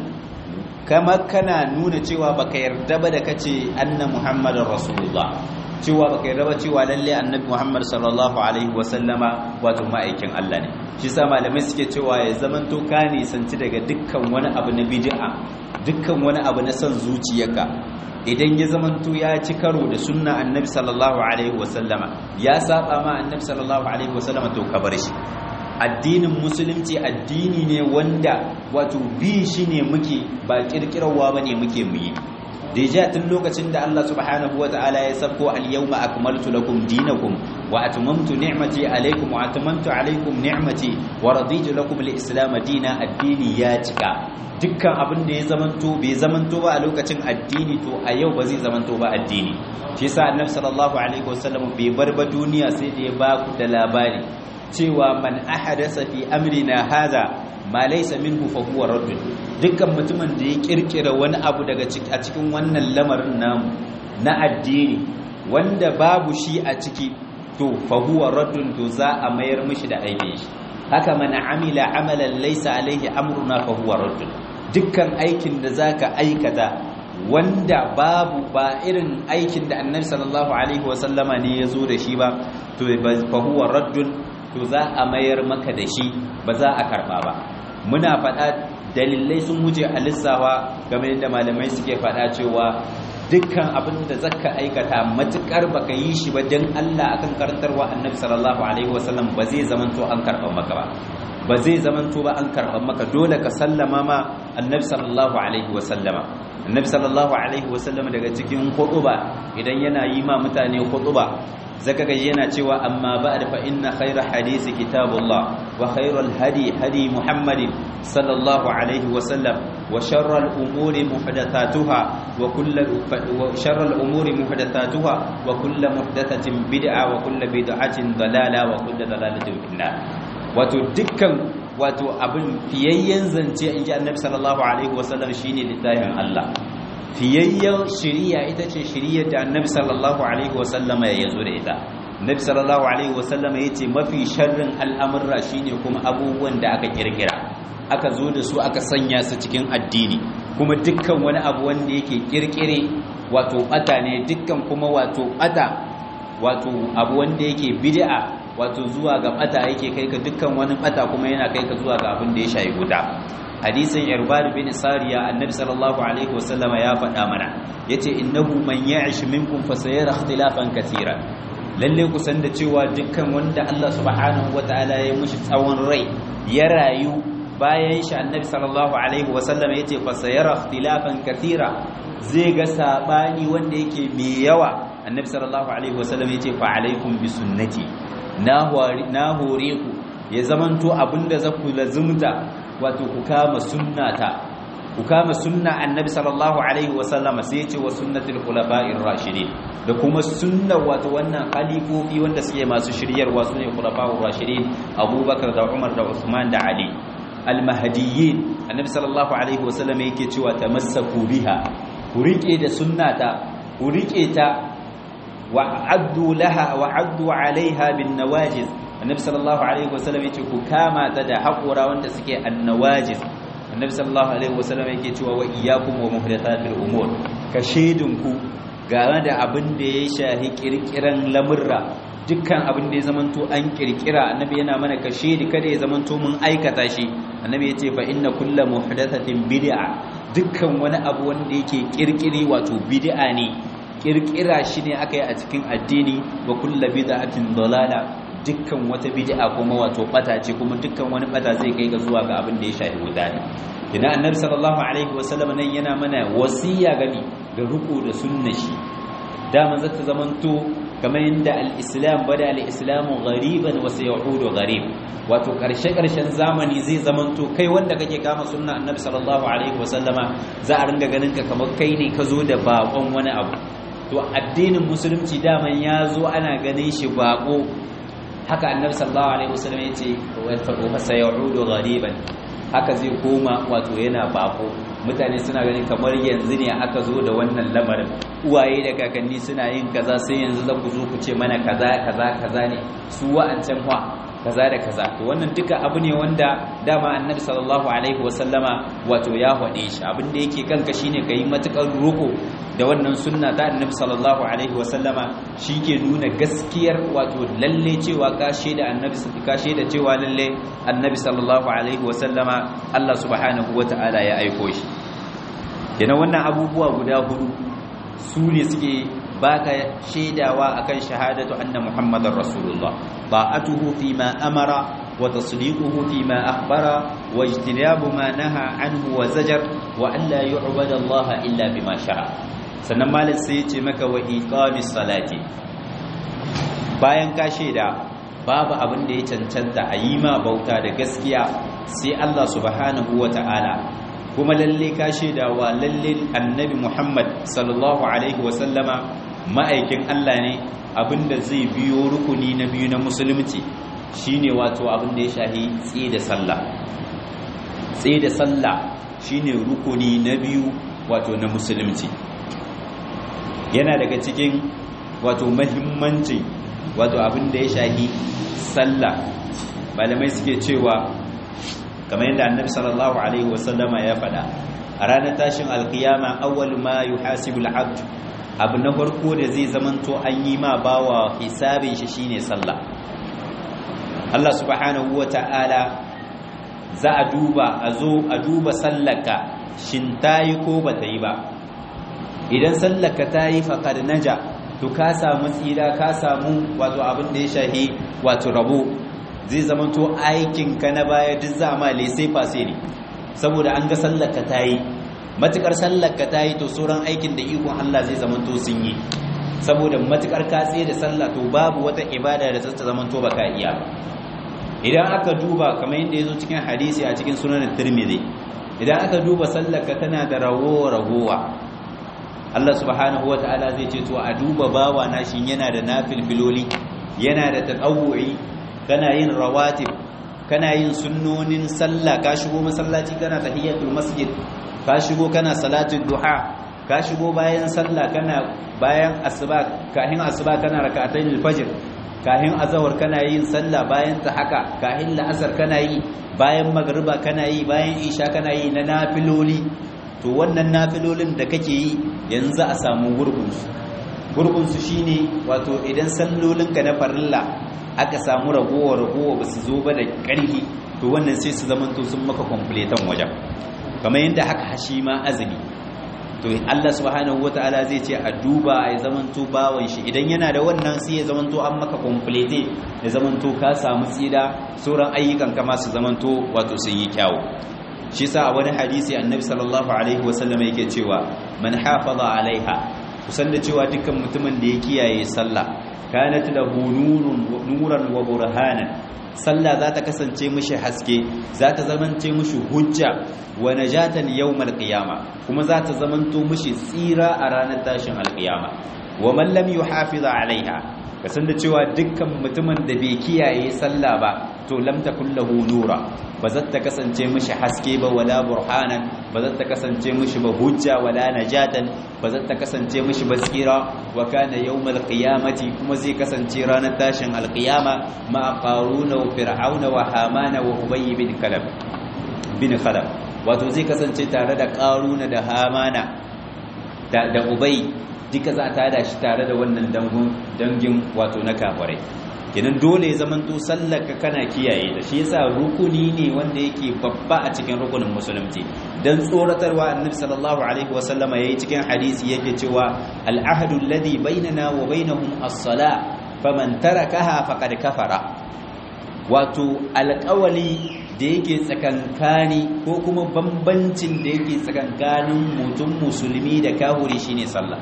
kama kana nuna cewa baka yarda ba da kace anna muhammadar rasulullah cewa baka yarda ba cewa lalle annabi muhammad sallallahu alaihi wasallama wato ma'aikin Allah ne shi sa malamai suke cewa ya zamanto ka nisanci daga dukkan wani abu na bid'a dukkan wani abu na son zuciyarka idan ya zamanto ya ci karo da sunna annabi sallallahu alaihi wasallama ya saba ma annabi sallallahu alaihi wasallama to ka bar shi addinin musulunci addini ne wanda wato bi shi ne muke ba kirkirarwa bane muke muyi deja tun lokacin da Allah subhanahu wa ta'ala ya sabko al-yawma akmaltu lakum dinakum wa atmamtu ni'mati alaykum wa atamantu alaykum ni'mati wa raditu lakum al-islam dina addini ya cika dukkan abin da ya zamanto bai zamanto ba a lokacin addini to a yau ba zai zamanto ba addini shi yasa annabi sallallahu alaihi wasallam bai bar ba duniya sai da ya ba ku da labari cewa man ahadasa fi amrina hadha ma laysa minhu fa huwa radd dukkan mutumin da ya kirkira wani abu daga a cikin wannan lamarin namu na addini wanda babu shi a ciki to fa huwa radd to za a mayar mishi da aikin shi haka man amila amalan laysa alaihi amruna fa huwa radd dukkan aikin da zaka aikata wanda babu ba irin aikin da annabi sallallahu alaihi wasallama ne ya zo da shi ba to fa huwa raddun to za a mayar maka da shi ba za a karba ba muna faɗa dalilai sun wuce a lissawa game da malamai suke faɗa cewa dukkan abin da zaka aikata matukar baka yi shi ba dan Allah akan karantarwa annabi sallallahu alaihi wasallam ba zai zamanto an karban maka ba ba zai zamanto ba an karban maka dole ka sallama ma annabi sallallahu alaihi wasallama annabi sallallahu alaihi wasallama daga cikin khutuba idan yana yi ma mutane khutuba zaka ga yana cewa amma ba'd fa inna khayra hadisi kitabullah wa khayrul hadi hadi muhammadin sallallahu alaihi wa sallam wa sharral umuri muhdathatuha wa kullu wa sharral umuri muhdathatuha wa kullu muhdathatin bid'a wa kullu bid'atin dalala wa kullu dalalatin finnar wato dukkan wato abin fiyayyen zance in ji annabi sallallahu alaihi wasallam shine littafin Allah fiyayyen shiriya ita ce shiriyar da annabi sallallahu alaihi wasallam ya zo da ita annabi sallallahu alaihi wasallam ya ce mafi sharrin al'amurra shine kuma abubuwan da aka kirkira aka zo da su aka sanya su cikin addini kuma dukkan wani abu wanda yake kirkire wato bata ne dukkan kuma wato bata wato abu wanda yake bid'a wato zuwa ga bata yake kai ka dukkan wani bata kuma yana kai ka zuwa ga abin da ya shayi guda hadisin irbad bin sariya annabi sallallahu alaihi wasallam ya faɗa mana yace innahu man ya'ish minkum fa sayara ikhtilafan katira lalle ku san da cewa dukkan wanda Allah subhanahu wataala ya mushi tsawon rai ya rayu bayan shi annabi sallallahu alaihi wasallam yace fa sayara ikhtilafan katira zai ga sabani wanda yake mai yawa annabi sallallahu alaihi wasallam yace fa alaikum bi sunnati na hore ku ya zamanto abinda za ku lazumta wato ku kama sunnata ku kama sunna annabi sallallahu alaihi wasallama sai ya ce wa sunnatul khulafa'ir rashidin da kuma sunna wato wannan khalifofi wanda suke masu shiryarwa sune khulafa'ur rashidin abubakar da umar da usman da ali almahdiyyin annabi sallallahu alaihi wasallama yake cewa tamassaku biha ku rike da sunnata ku rike ta wa'addu laha wa'addu alaiha bin nawajiz annabi sallallahu alaihi wasallam yace ku kama ta da haƙura wanda suke annawajiz annabi sallallahu alaihi wasallam yake cewa wa iyyakum wa muhdathatil umur ka shedin ku game da abin da ya shahi kirkiran lamurra dukkan abin da ya zamanto an kirkira annabi yana mana ka shedi kada ya zamanto mun aikata shi annabi yace fa inna kullu muhdathatin bid'a dukkan wani abu wanda yake kirkiri wato bid'a ne kirkira shi ne aka yi a cikin addini wa kulla bid'atin dalala dukkan wata bid'a kuma wato bata ce kuma dukkan wani bata zai kai ga zuwa ga abin da ya shafi wuta ne ina annabi sallallahu alaihi wasallam nan yana mana wasiya gami da ruku da sunna shi dama zata zamanto kamar yadda al-islam bada al-islamu ghariban wa sayaudu gharib wato karshe karshen zamani zai zamanto kai wanda kake kama sunna annabi sallallahu alaihi wasallama za a ringa ganin ka kamar kai ne ka zo da bakon wani abu to addinin musulunci daman ya zo ana ganin shi bako haka annabi sallallahu alaihi wasallam ya ce wa sayaudu ghariban haka zai koma wato yana bako mutane suna ganin kamar yanzu ne aka zo da wannan lamarin uwaye da kakanni suna yin kaza sai yanzu za ku zo ku ce mana kaza kaza kaza ne su wa'ancan wa kaza da kaza to wannan duka abu ne wanda dama annabi sallallahu alaihi wasallama wato ya hade shi abin da yake kanka shine kai matukar roko da wannan sunna ta annabi sallallahu alaihi wasallama shike nuna gaskiyar wato lalle cewa ka da annabi ka da cewa lalle annabi sallallahu alaihi wasallama Allah subhanahu wataala ya aiko shi yana wannan abubuwa guda hudu su ne suke baka shaidawa akan shahadatu anna muhammadar rasulullah ta'atuhu fi ma amara wa tasdiquhu fi ma akhbara wa ijtinabu ma naha anhu wa zajar wa an la yu'bada Allah illa bima sha'a sannan malik sai yace maka wa iqamis salati bayan ka shaida babu abin da ya cancanta a yi ma bauta da gaskiya sai Allah subhanahu wa ta'ala kuma lalle ka shaidawa lalle annabi Muhammad sallallahu alaihi wasallama ma'aikin Allah ne abinda zai biyo rukuni na biyu na musulunci shine wato abinda ya shahi tsaye da sallah tsaye da sallah shine rukuni na biyu wato na musulunci yana daga cikin wato mahimmanci wato abinda ya shahi sallah malamai suke cewa kamar yadda annabi sallallahu alaihi wasallama ya faɗa a ranar tashin alkiyama awwal ma yuhasibu al-abd abu na farko da zai zamanto an yi ma bawa hisabin shi shine sallah Allah subhanahu wata'ala za a duba a zo a duba sallaka shin tayi ko bata yi ba idan sallaka tayi faqad naja to ka samu tsira ka samu wato abin da ya shahi wato rabo zai zamanto aikinka na baya duk za ma lesai fase ne saboda an ga sallarka ta yi matukar sallarka ta yi to sauran aikin da ikon Allah zai zamanto sun yi saboda matukar ka tsaye da sallah to babu wata ibada da ta zamanto baka iya idan aka duba kamar yadda yazo cikin hadisi a cikin sunan Tirmidhi idan aka duba sallarka tana da rawo ragowa Allah subhanahu wataala zai ce to a duba bawa na shin yana da nafil filoli yana da tatawu'i kana yin rawatib kana yin sunnonin sallah ka shigo masallaci kana tahiyatul masjid ka shigo kana salatul duha ka shigo bayan sallah kana bayan asuba kahin asuba kana rak'atayn al-fajr kahin azhar kana yin sallah bayan ta haka kahin la'asar kana yi bayan magriba kana yi bayan isha kana yi na nafiloli to wannan nafilolin da kake yi yanzu a samu gurbin su gurbin su shine wato idan sallolinka na farilla aka samu ragowa ragowa ba su zo ba da ƙarfi to wannan sai su zamanto sun maka kwamfuletan wajen kamar yadda haka hashi ma azumi to Allah subhanahu wata'ala zai ce a duba ya zamanto bawan shi idan yana da wannan sai ya zamanto an maka kwamfulete ya zamanto ka samu tsida sauran ayyukan kama su zamanto wato sun yi kyawu shi sa a wani hadisi annabi sallallahu alaihi wasallam yake cewa man hafaza alaiha kusan da cewa dukkan mutumin da ya kiyaye sallah kanat lahu nurun nuran wa burhanan sallah za ta kasance mishi haske za ta zamance mishi hujja wa najatan yawmal qiyama kuma za ta zamanto mishi tsira a ranar tashin alqiyama wa man lam yuhafiz alaiha kasan da cewa dukkan mutumin da bai kiyaye sallah ba to lam takul lahu nura ba za ta kasance mishi haske ba wala burhanan ba za ta kasance mishi ba hujja wala najatan ba za ta kasance mishi ba tsira wa kana yawmal qiyamati kuma zai kasance ranar tashin alqiyama ma qaruna wa fir'auna wa hamana wa ubay bin kalab bin khalab wato zai kasance tare da qaruna da hamana da da ubay duka za ta da shi tare da wannan dangun dangin wato na kafirai kenan dole ya zamanto sallaka kana kiyaye da shi yasa rukuni ne wanda yake babba a cikin rukunin musulunci dan tsoratarwa annabi sallallahu alaihi wasallam yayi cikin hadisi yake cewa al-ahdu alladhi bainana wa bainahum as-sala faman tarakaha faqad kafara wato alƙawali da yake tsakankani ko kuma bambancin da yake tsakankanin mutum musulmi da kahuri shine sallah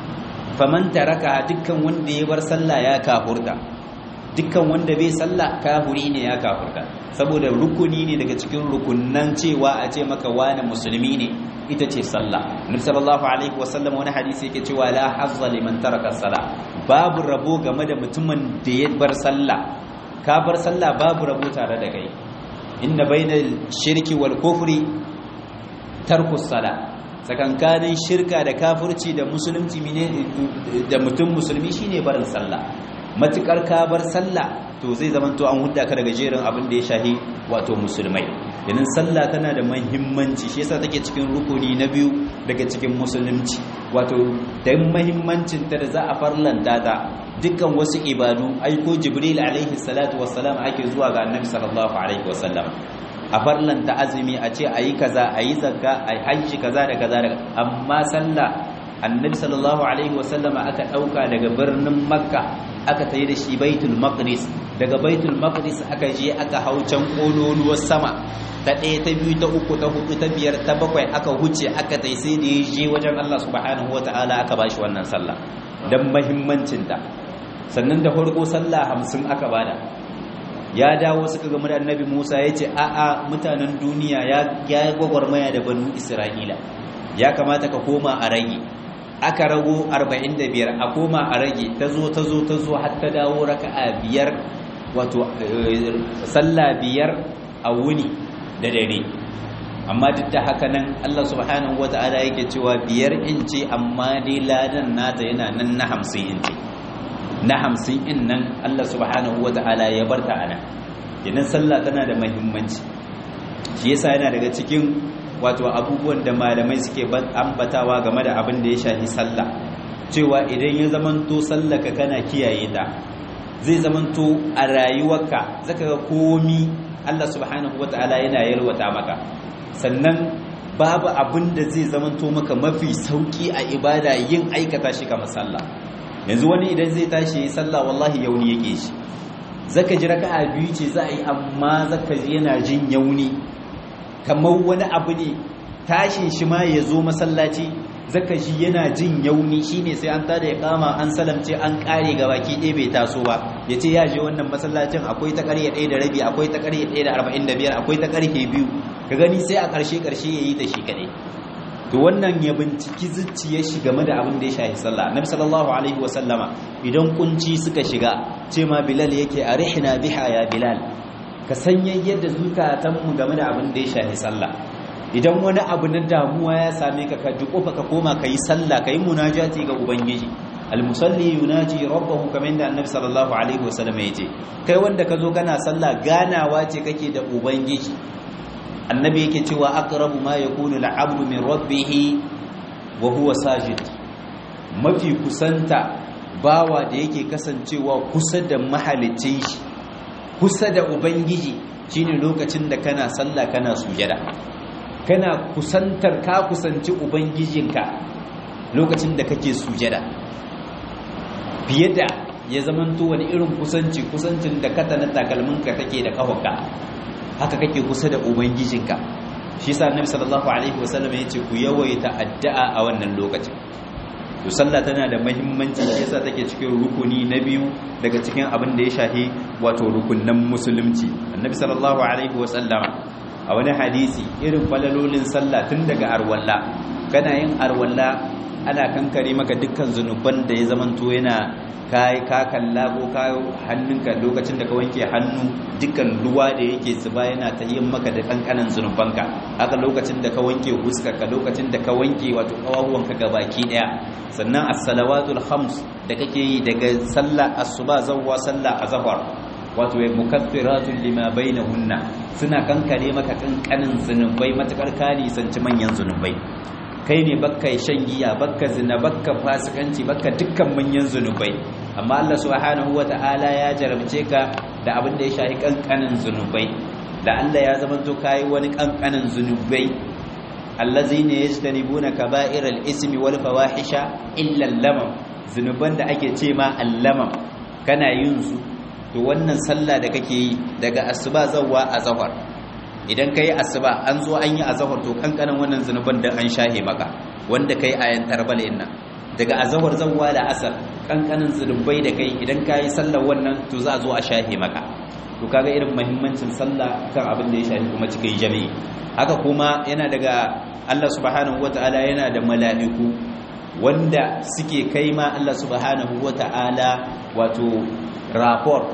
faman taraka dukkan wanda ya bar sallah ya kafurta dukkan wanda bai sallah kafuri ne ya kafurta saboda rukuni ne daga cikin rukunnan cewa a ce maka wani musulmi ne ita ce sallah nabi sallallahu alaihi wasallam wani hadisi yake cewa la hazza liman taraka salah babu rabo game da mutumin da ya bar sallah ka bar sallah babu rabo tare da kai inna bainal shirki wal kufri tarku salah tsakankanin shirka da kafirci da musulunci da mutum musulmi shine barin sallah matukar ka bar sallah to zai zama to an hudda ka daga jerin abin da ya shahi wato musulmai yanin sallah tana da muhimmanci shi yasa take cikin rukuni na biyu daga cikin musulunci wato da muhimmancin ta da za a farlanta ta dukkan wasu ibadu aiko jibril alaihi salatu wassalam ake zuwa ga annabi sallallahu alaihi wasallam a farlanta azumi a ce ayi kaza ayi zakka ayi hajji kaza da kaza da amma sallah annabi sallallahu alaihi wasallam aka dauka daga birnin makka aka tayi da shi baitul maqdis daga baitul maqdis aka je aka hau can kololuwar sama ta ɗaya ta biyu ta uku ta hudu ta biyar ta bakwai aka huce aka tai sai da ya je wajen Allah subhanahu wataala aka bashi wannan sallah dan muhimmancin ta sannan da farko sallah hamsin aka bada ya dawo suka gama da annabi Musa ya ce a'a mutanen duniya ya yi gwagwarmaya da banu Isra'ila ya kamata ka koma a rage aka rago 45 a koma a rage ta zo ta zo ta zo har ta dawo raka'a biyar wato sallah biyar a wuni da dare amma duk da haka nan Allah subhanahu wata'ala yake cewa biyar inci amma dai ladan nata yana nan na 50 inci na 50 in nan Allah subhanahu wata'ala ya barta ana idan sallah tana da muhimmanci shi yasa yana daga cikin wato abubuwan da malamai suke ambatawa game da abin da ya shafi sallah cewa idan ya zamanto sallaka kana kiyaye ta zai zamanto a rayuwarka zaka ga komi Allah subhanahu wataala yana yalwata maka sannan babu abin da zai zamanto maka mafi sauki a ibada yin aikata shi kamar sallah yanzu wani idan zai tashi yi sallah wallahi yauni yake shi zaka ji raka'a biyu ce za a yi amma zaka ji yana jin yauni kamar wani abu ne tashin shi ma ya zo masallaci zaka shi yana jin yauni shine sai an tada ya kama an salamce an kare ga baki ɗaya bai taso ba ya ce ya je wannan masallacin akwai ta ƙarye ɗaya da rabi akwai ta ƙarye ɗaya da arba'in da biyar akwai ta ƙarfe biyu ka gani sai a ƙarshe ƙarshe ya yi ta shi kaɗai to wannan ya binciki zuciyar shi game da abin da ya shafi sallah annabi sallallahu alaihi wa sallama idan kunci suka shiga ce ma bilal yake arihna biha ya bilal ka sanya yadda zukatanmu game da abin da ya shahi sallah idan wani abu na damuwa ya same ka ka duƙofa ka koma ka yi sallah ka yi munajati ga ubangiji almusalli yunaji rabbahu kamar yadda annabi sallallahu alaihi wasallam ya ce kai wanda ka zo kana sallah ganawa ce kake da ubangiji annabi yake cewa aqrabu ma yakunu al-'abdu min rabbih wa huwa sajid mafi kusanta bawa da yake kasancewa kusa da mahalicin shi kusa da ubangiji shine lokacin da kana sallah kana sujada kana kusantar ka kusanci ubangijinka lokacin da kake sujada fiye da ya zamanto wani irin kusanci kusancin da kata na takalminka take da kafanka haka kake kusa da ubangijinka shi sa annabi sallallahu alaihi wasallam ya ce ku yawaita addu'a a wannan lokacin to sallah tana da muhimmanci shi yasa take cikin rukuni na biyu daga cikin abin da ya shahi wato rukunnan musulunci annabi sallallahu alaihi wasallam a wani hadisi irin falalolin sallah tun daga arwalla kana yin arwalla ana kankare maka dukkan zunuban da ya zamanto yana kai ka kalla ko ka hannunka lokacin da ka wanke hannu dukkan ruwa da yake zuba yana ta yin maka da kankanan zunubanka haka lokacin da ka wanke ka lokacin da ka wanke wato kawahuwanka gabaki daya sannan as-salawatul khams da kake yi daga sallah asuba zawwa sallah azhar wato ya mukaffiratun lima bainahunna suna kankare maka kankanin zunubai matakar kani sanci manyan zunubai kai ne bakka shan giya bakka zina bakka fasikanci bakka dukkan manyan zunubai amma Allah subhanahu wata'ala ya jarabce ka da abin da ya shafi kankanin zunubai da Allah ya zama to kai wani kankanin zunubai allazina yajtanibuna kaba'iral ismi wal fawahisha illa al-lamam zunuban da ake ce ma al-lamam kana yin su to wannan sallah da kake yi daga asuba zawwa azhar idan kai asuba an zo an yi azhar to kankanin wannan zunuban da an shahe maka wanda kai ayan tarbal inna daga azhar zawwa da asar kankanin zunubai da kai idan kai sallar wannan to za a zo a shahe maka to kaga irin muhimmancin sallah kan abin da ya shafi kuma cikin jami'i haka kuma yana daga Allah subhanahu wataala yana da mala'iku wanda suke kai ma Allah subhanahu wataala wato rapport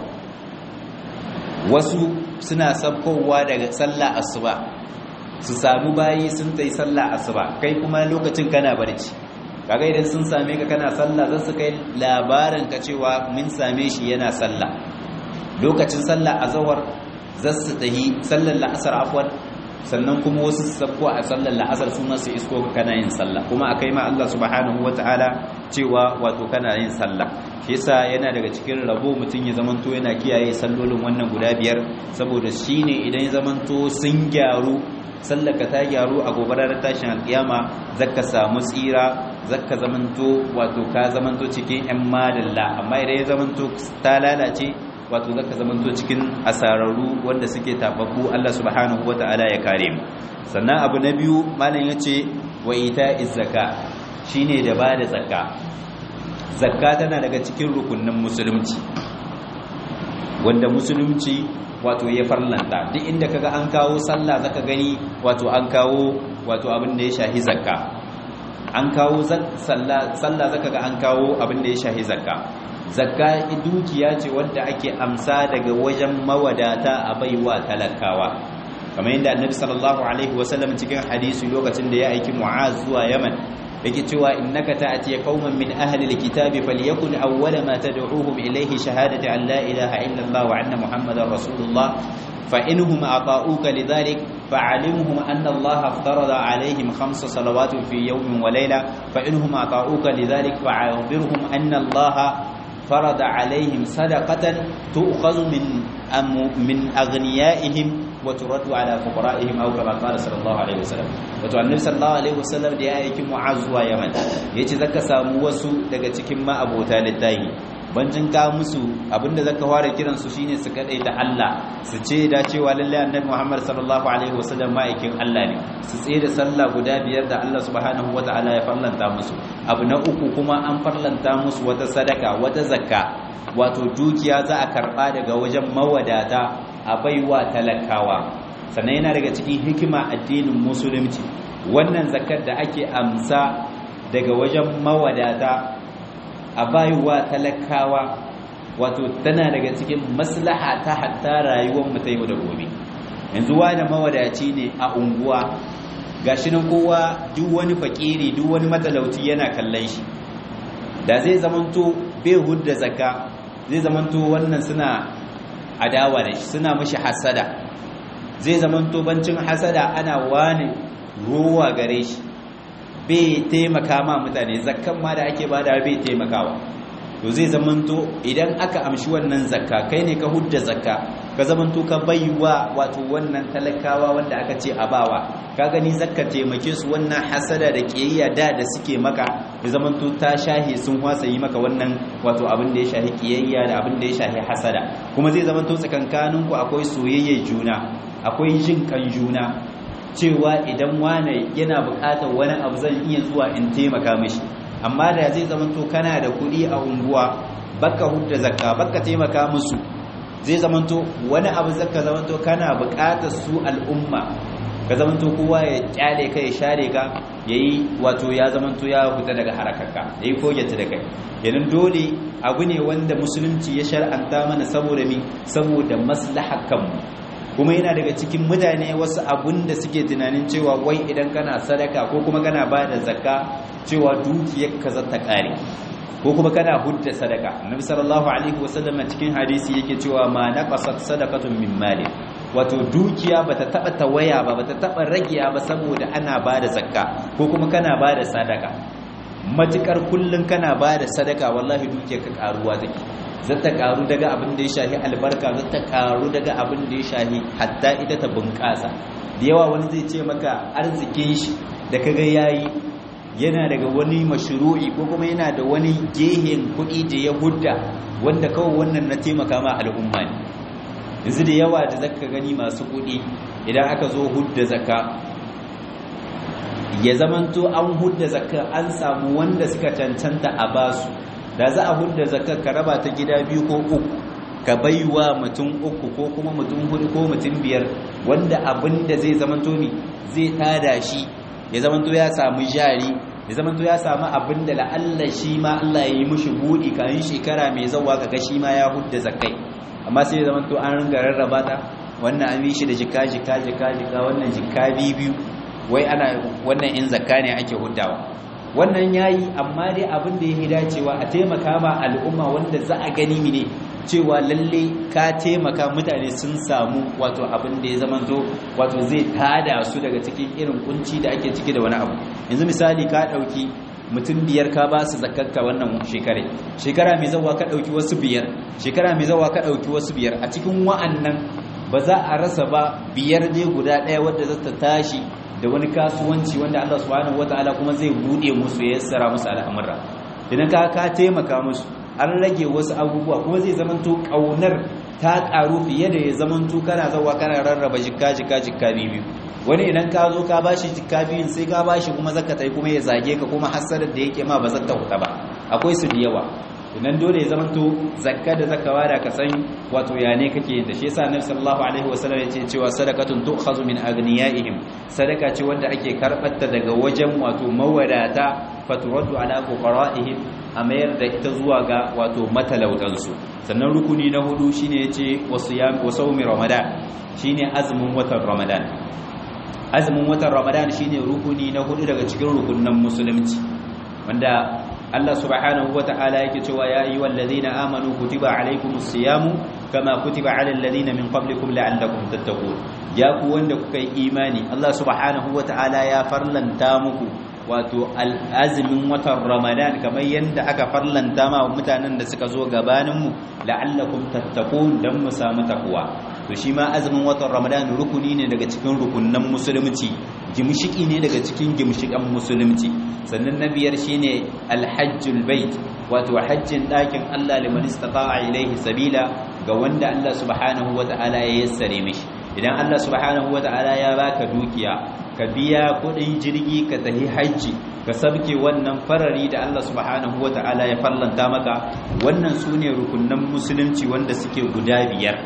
wasu suna sabkowa daga sallah asuba su samu bayi sun tai sallah asuba kai kuma lokacin kana barci kaga idan sun same ka kana sallah zan su kai labarin ka cewa mun same shi yana sallah lokacin sallah azhar zan su tahi sallar la'asar afwan sannan kuma wasu su sabko a sallar la'asar su ma su isko kana yin sallah kuma akai ma Allah subhanahu wataala cewa wato kana yin sallah shi yasa yana daga cikin rabo mutum ya zamanto yana kiyaye sallolin wannan guda biyar saboda shine idan ya zamanto sun gyaru sallaka ta gyaru a gobarar tashin alkiyama zaka samu tsira zaka zamanto wato ka zamanto cikin yan madalla amma idan ya zamanto ta lalace wato zaka zamanto cikin asararru wanda suke tababbu Allah subhanahu wata'ala ya kare mu sannan abu na biyu malam yace wa ita'iz zakka shine da bada zakka zakka tana daga cikin rukunin musulunci wanda musulunci wato ya farlanta duk inda kaga an kawo sallah zaka gani wato an kawo wato abin da ya shahi zakka an kawo sallah sallah zaka ga an kawo abin da ya shahi zakka zakka dukiya ce wanda ake amsa daga wajen mawadata a baiwa talakawa kamar yadda annabi sallallahu alaihi wasallam cikin hadisi lokacin da ya aiki mu'az zuwa yaman yake cewa innaka ta'ti qauman min ahli alkitabi falyakun awwala ma tad'uuhum ilayhi shahadati an la ilaha illa allah wa anna muhammadar rasulullah fa inhum ata'uka lidhalik fa'alimhum anna allah aftarada alayhim khamsa salawatin fi yawmin wa layla fa inhum ata'uka lidhalik fa'akhbirhum anna allah فرض عليهم صدقة تؤخذ من من أغنيائهم وترد على فقرائهم أو كما قال صلى الله عليه وسلم wato annabi sallallahu alaihi wasallam da ya aiki mu'az zuwa yaman yace zaka samu wasu daga cikin ma abota littahi bancin ka musu abinda zaka fara kiran su shine su kadai da Allah su ce da cewa lalle annabi Muhammad sallallahu alaihi wasallam ma'aikin Allah ne su tsaye da sallah guda biyar da Allah subhanahu wataala ya farlanta musu abu na uku kuma an farlanta musu wata sadaka wata zakka wato dukiya za a karba daga wajen mawadata a baiwa talakawa sannan yana daga cikin hikima addinin musulunci wannan zakkar da ake amsa daga wajen mawadata a baiwa talakawa wato tana daga cikin maslaha ta hatta rayuwar mu ta yau da gobe yanzu wani mawadaci ne a unguwa gashi nan kowa duk wani fakiri duk wani matalauci yana kallon shi da zai zamanto bai hudda zakka zai zamanto wannan suna adawa da shi suna mashi hasada zai zamanto bancin hasada ana wani ruwa gare shi bai taimaka ma mutane zakkan ma da ake bada bai taimakawa to zai zamanto idan aka amshi wannan zakka kai ne ka hudda zakka ka zamanto ka baiwa wato wannan talakawa wanda aka ce a bawa ka gani zakka taimake su wannan hasada da kiyayya da da suke maka ya zamanto ta shahi sun wasa yi maka wannan wato abin da ya shahi kiyayya da abin da ya shahi hasada kuma zai zamanto tsakankaninku akwai soyayyar juna akwai jin kan juna cewa idan wane yana bukatar wani abu zan iya zuwa in taimaka mishi amma da zai zamanto kana da kuɗi a unguwa baka hudda zakka baka taimaka musu zai zamanto wani abu zaka zamanto kana bukatar su al'umma ka zamanto kowa ya kyale ka ya share ka yayi wato ya zamanto ya fita daga harakarka yayi kogeta da kai yanin dole abu ne wanda musulunci ya shar'anta mana saboda mi saboda maslahar kanmu kuma yana daga cikin mutane wasu abun da suke tunanin cewa wai idan kana sadaka ko kuma kana ba da zakka cewa dukiyarka za ta kare ko kuma kana hudda sadaka annabi sallallahu alaihi wasallam cikin hadisi yake cewa ma naqasat sadaqatun min mali wato dukiya bata taba tawaya ba bata taba ragiya ba saboda ana ba da zakka ko kuma kana ba da sadaka matukar kullun kana ba da sadaka wallahi dukiyarka karuwa take zata karu daga abin da ya shahi albarka zata karu daga abin da ya shahi hatta ita ta bunƙasa da yawa wani zai ce maka arzikin shi da kaga yayi yana daga wani mashru'i ko kuma yana da wani gehen kuɗi da ya hudda wanda kawai wannan na taimaka ma al'umma ne yanzu da yawa da zaka gani masu kuɗi idan aka zo hudda zakka ya zamanto an hudda zakka an samu wanda suka cancanta a basu da za a hudda zakar ka raba ta gida biyu ko uku ka baiwa mutum uku ko kuma mutum hudu ko mutum biyar wanda abin da zai zamanto mi zai tada shi ya zamanto ya samu jari ya zamanto ya samu abin da la'alla shi ma Allah ya yi mushi buɗi kayan shekara mai zawa kaga shi ma ya hudda zakai amma sai ya zamanto an ringa rarraba ta wannan an yi shi da jika jika jika jika wannan jika biyu wai ana wannan in zakka ne ake huddawa wannan yayi amma dai abin da yake dacewa a taimaka ma al'umma wanda za a gani mine cewa lalle ka taimaka mutane sun samu wato abin da ya zamanto wato zai tada su daga cikin irin kunci da ake ciki da wani abu yanzu misali ka dauki mutum biyar ka ba su zakakka wannan shekare shekara mai zawa ka dauki wasu biyar shekara mai zawa ka dauki wasu biyar a cikin wa'annan ba za a rasa ba biyar ne guda ɗaya wadda za ta tashi da wani kasuwanci wanda Allah subhanahu wataala kuma zai bude musu ya yassara musu al'amura idan ka ka taimaka musu an rage wasu abubuwa kuma zai zamanto kaunar ta karu fiye da ya zamanto kana zawa kana rarraba jikka jikka jikka biyu wani idan ka zo ka bashi jikka biyun sai ka bashi kuma zakatai kuma ya zage ka kuma hasarar da yake ma ba zata huta ba akwai su da yawa idan dole ya zamanto zakka da zakawa da ka san wato ya ne kake da shi yasa annabi sallallahu alaihi wasallam ya ce cewa sadaqatun tu'khazu min aghniyaihim sadaka ce wanda ake karbatta daga wajen wato mawadata faturaddu ala fuqara'ihim a mayar da ita zuwa ga wato matalautansu sannan rukuni na hudu shine yace wasiyam wa sawmi ramadan shine azumin watan ramadan azumin watan ramadan shine rukuni na hudu daga cikin rukunnan musulunci wanda Allah subhanahu wata'ala yake cewa ya ayyuhal ladina amanu kutiba alaykumus siyamu kama kutiba alal ladina min qablikum la'allakum tattaqun ya ku wanda kuka yi imani Allah subhanahu wata'ala ya farlanta muku wato al'azumin watan Ramadan kamar yadda aka farlanta ma mutanen da suka zo gabanin mu la'allakum tattaqun dan mu samu takwa to shi ma azumin watan Ramadan rukuni ne daga cikin rukunnan musulunci gimshiki ne daga cikin gimshikan musulunci sannan na biyar shine alhajjul bait wato hajjin ɗakin Allah liman istata'a ilaihi sabila ga wanda Allah subhanahu wata'ala ya yassare mishi idan Allah subhanahu wata'ala ya baka dukiya ka biya kudin jirgi ka tafi hajji ka sabke wannan farari da Allah subhanahu wata'ala ya fallanta maka wannan sune rukunnan musulunci wanda suke guda biyar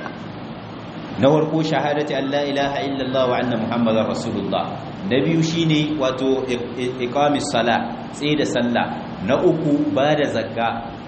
na farko shahadati an la ilaha illallah wa anna muhammadar rasulullah na biyu shine wato iqamis sala tsaye da sallah na uku ba da zakka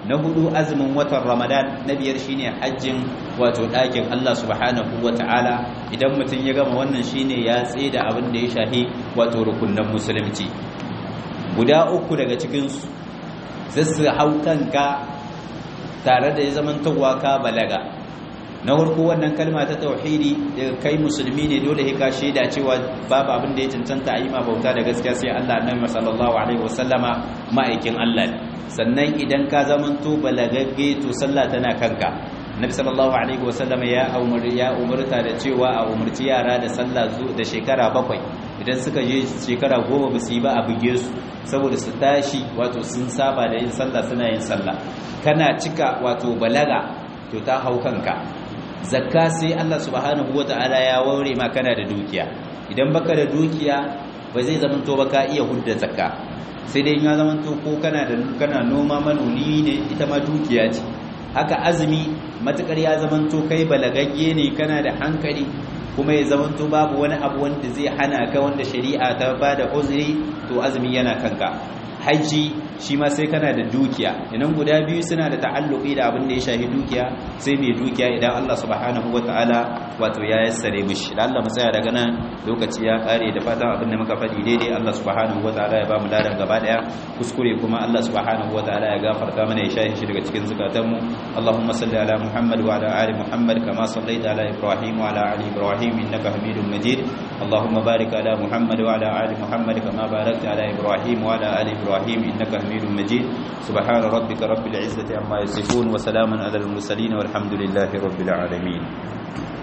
na hudu azumin watan ramadan na biyar shine hajjin wato ɗakin Allah subhanahu wata'ala idan mutum ya gama wannan shine ya da abin da ya shahi wato rukunan musulunci guda uku daga cikinsu zai su hau kanka tare da ya zamantowa ka balaga na farko wannan kalma ta tauhidi daga kai musulmi ne dole ka shaida cewa babu abin da ya cancanta a yi ma bauta da gaskiya sai Allah annabi sallallahu alaihi wasallama ma'aikin Allah ne sannan idan ka zamanto balagagge to sallah tana kanka nabi sallallahu alaihi wasallama ya umar ya umarta da cewa a umarci yara da sallah da shekara bakwai idan suka je shekara goma ba su yi ba a buge su saboda su tashi wato sun saba da yin sallah suna yin sallah kana cika wato balaga to ta hau kanka zakka sai Allah subhanahu wata'ala ya waure ma kana da dukiya idan baka da dukiya ba zai zamanto ba ka iya hudda zakka sai dai ya zamanto ko kana da kana noma manoni ne ita ma dukiya ce haka azumi matukar ya zamanto kai balagagge ne kana da hankali kuma ya zamanto babu wani abu wanda zai hana ka wanda shari'a ta bada uzuri to azumi yana kanka haji shi ma sai kana da dukiya idan guda biyu suna da ta'alluqi da abin da ya shahi dukiya sai mai dukiya idan Allah subhanahu wataala wato ya yassare mishi da Allah mu tsaya daga nan lokaci ya kare da fatan abin da muka faɗi daidai Allah subhanahu wataala ya ba mu ladan gaba daya kuskure kuma Allah subhanahu wataala ya gafarta mana ya shahi shi daga cikin zukatanmu Allahumma salli ala Muhammad wa ala ali Muhammad kama sallaita ala Ibrahim wa ala ali Ibrahim innaka Hamidum Majid Allahumma barik ala Muhammad wa ala ali Muhammad kama barakta ala Ibrahim wa ala ali Ibrahim innaka Hamidum Majid subhana rabbika rabbil izzati amma yasifun wa salamun ala al mursalin walhamdulillahi rabbil alamin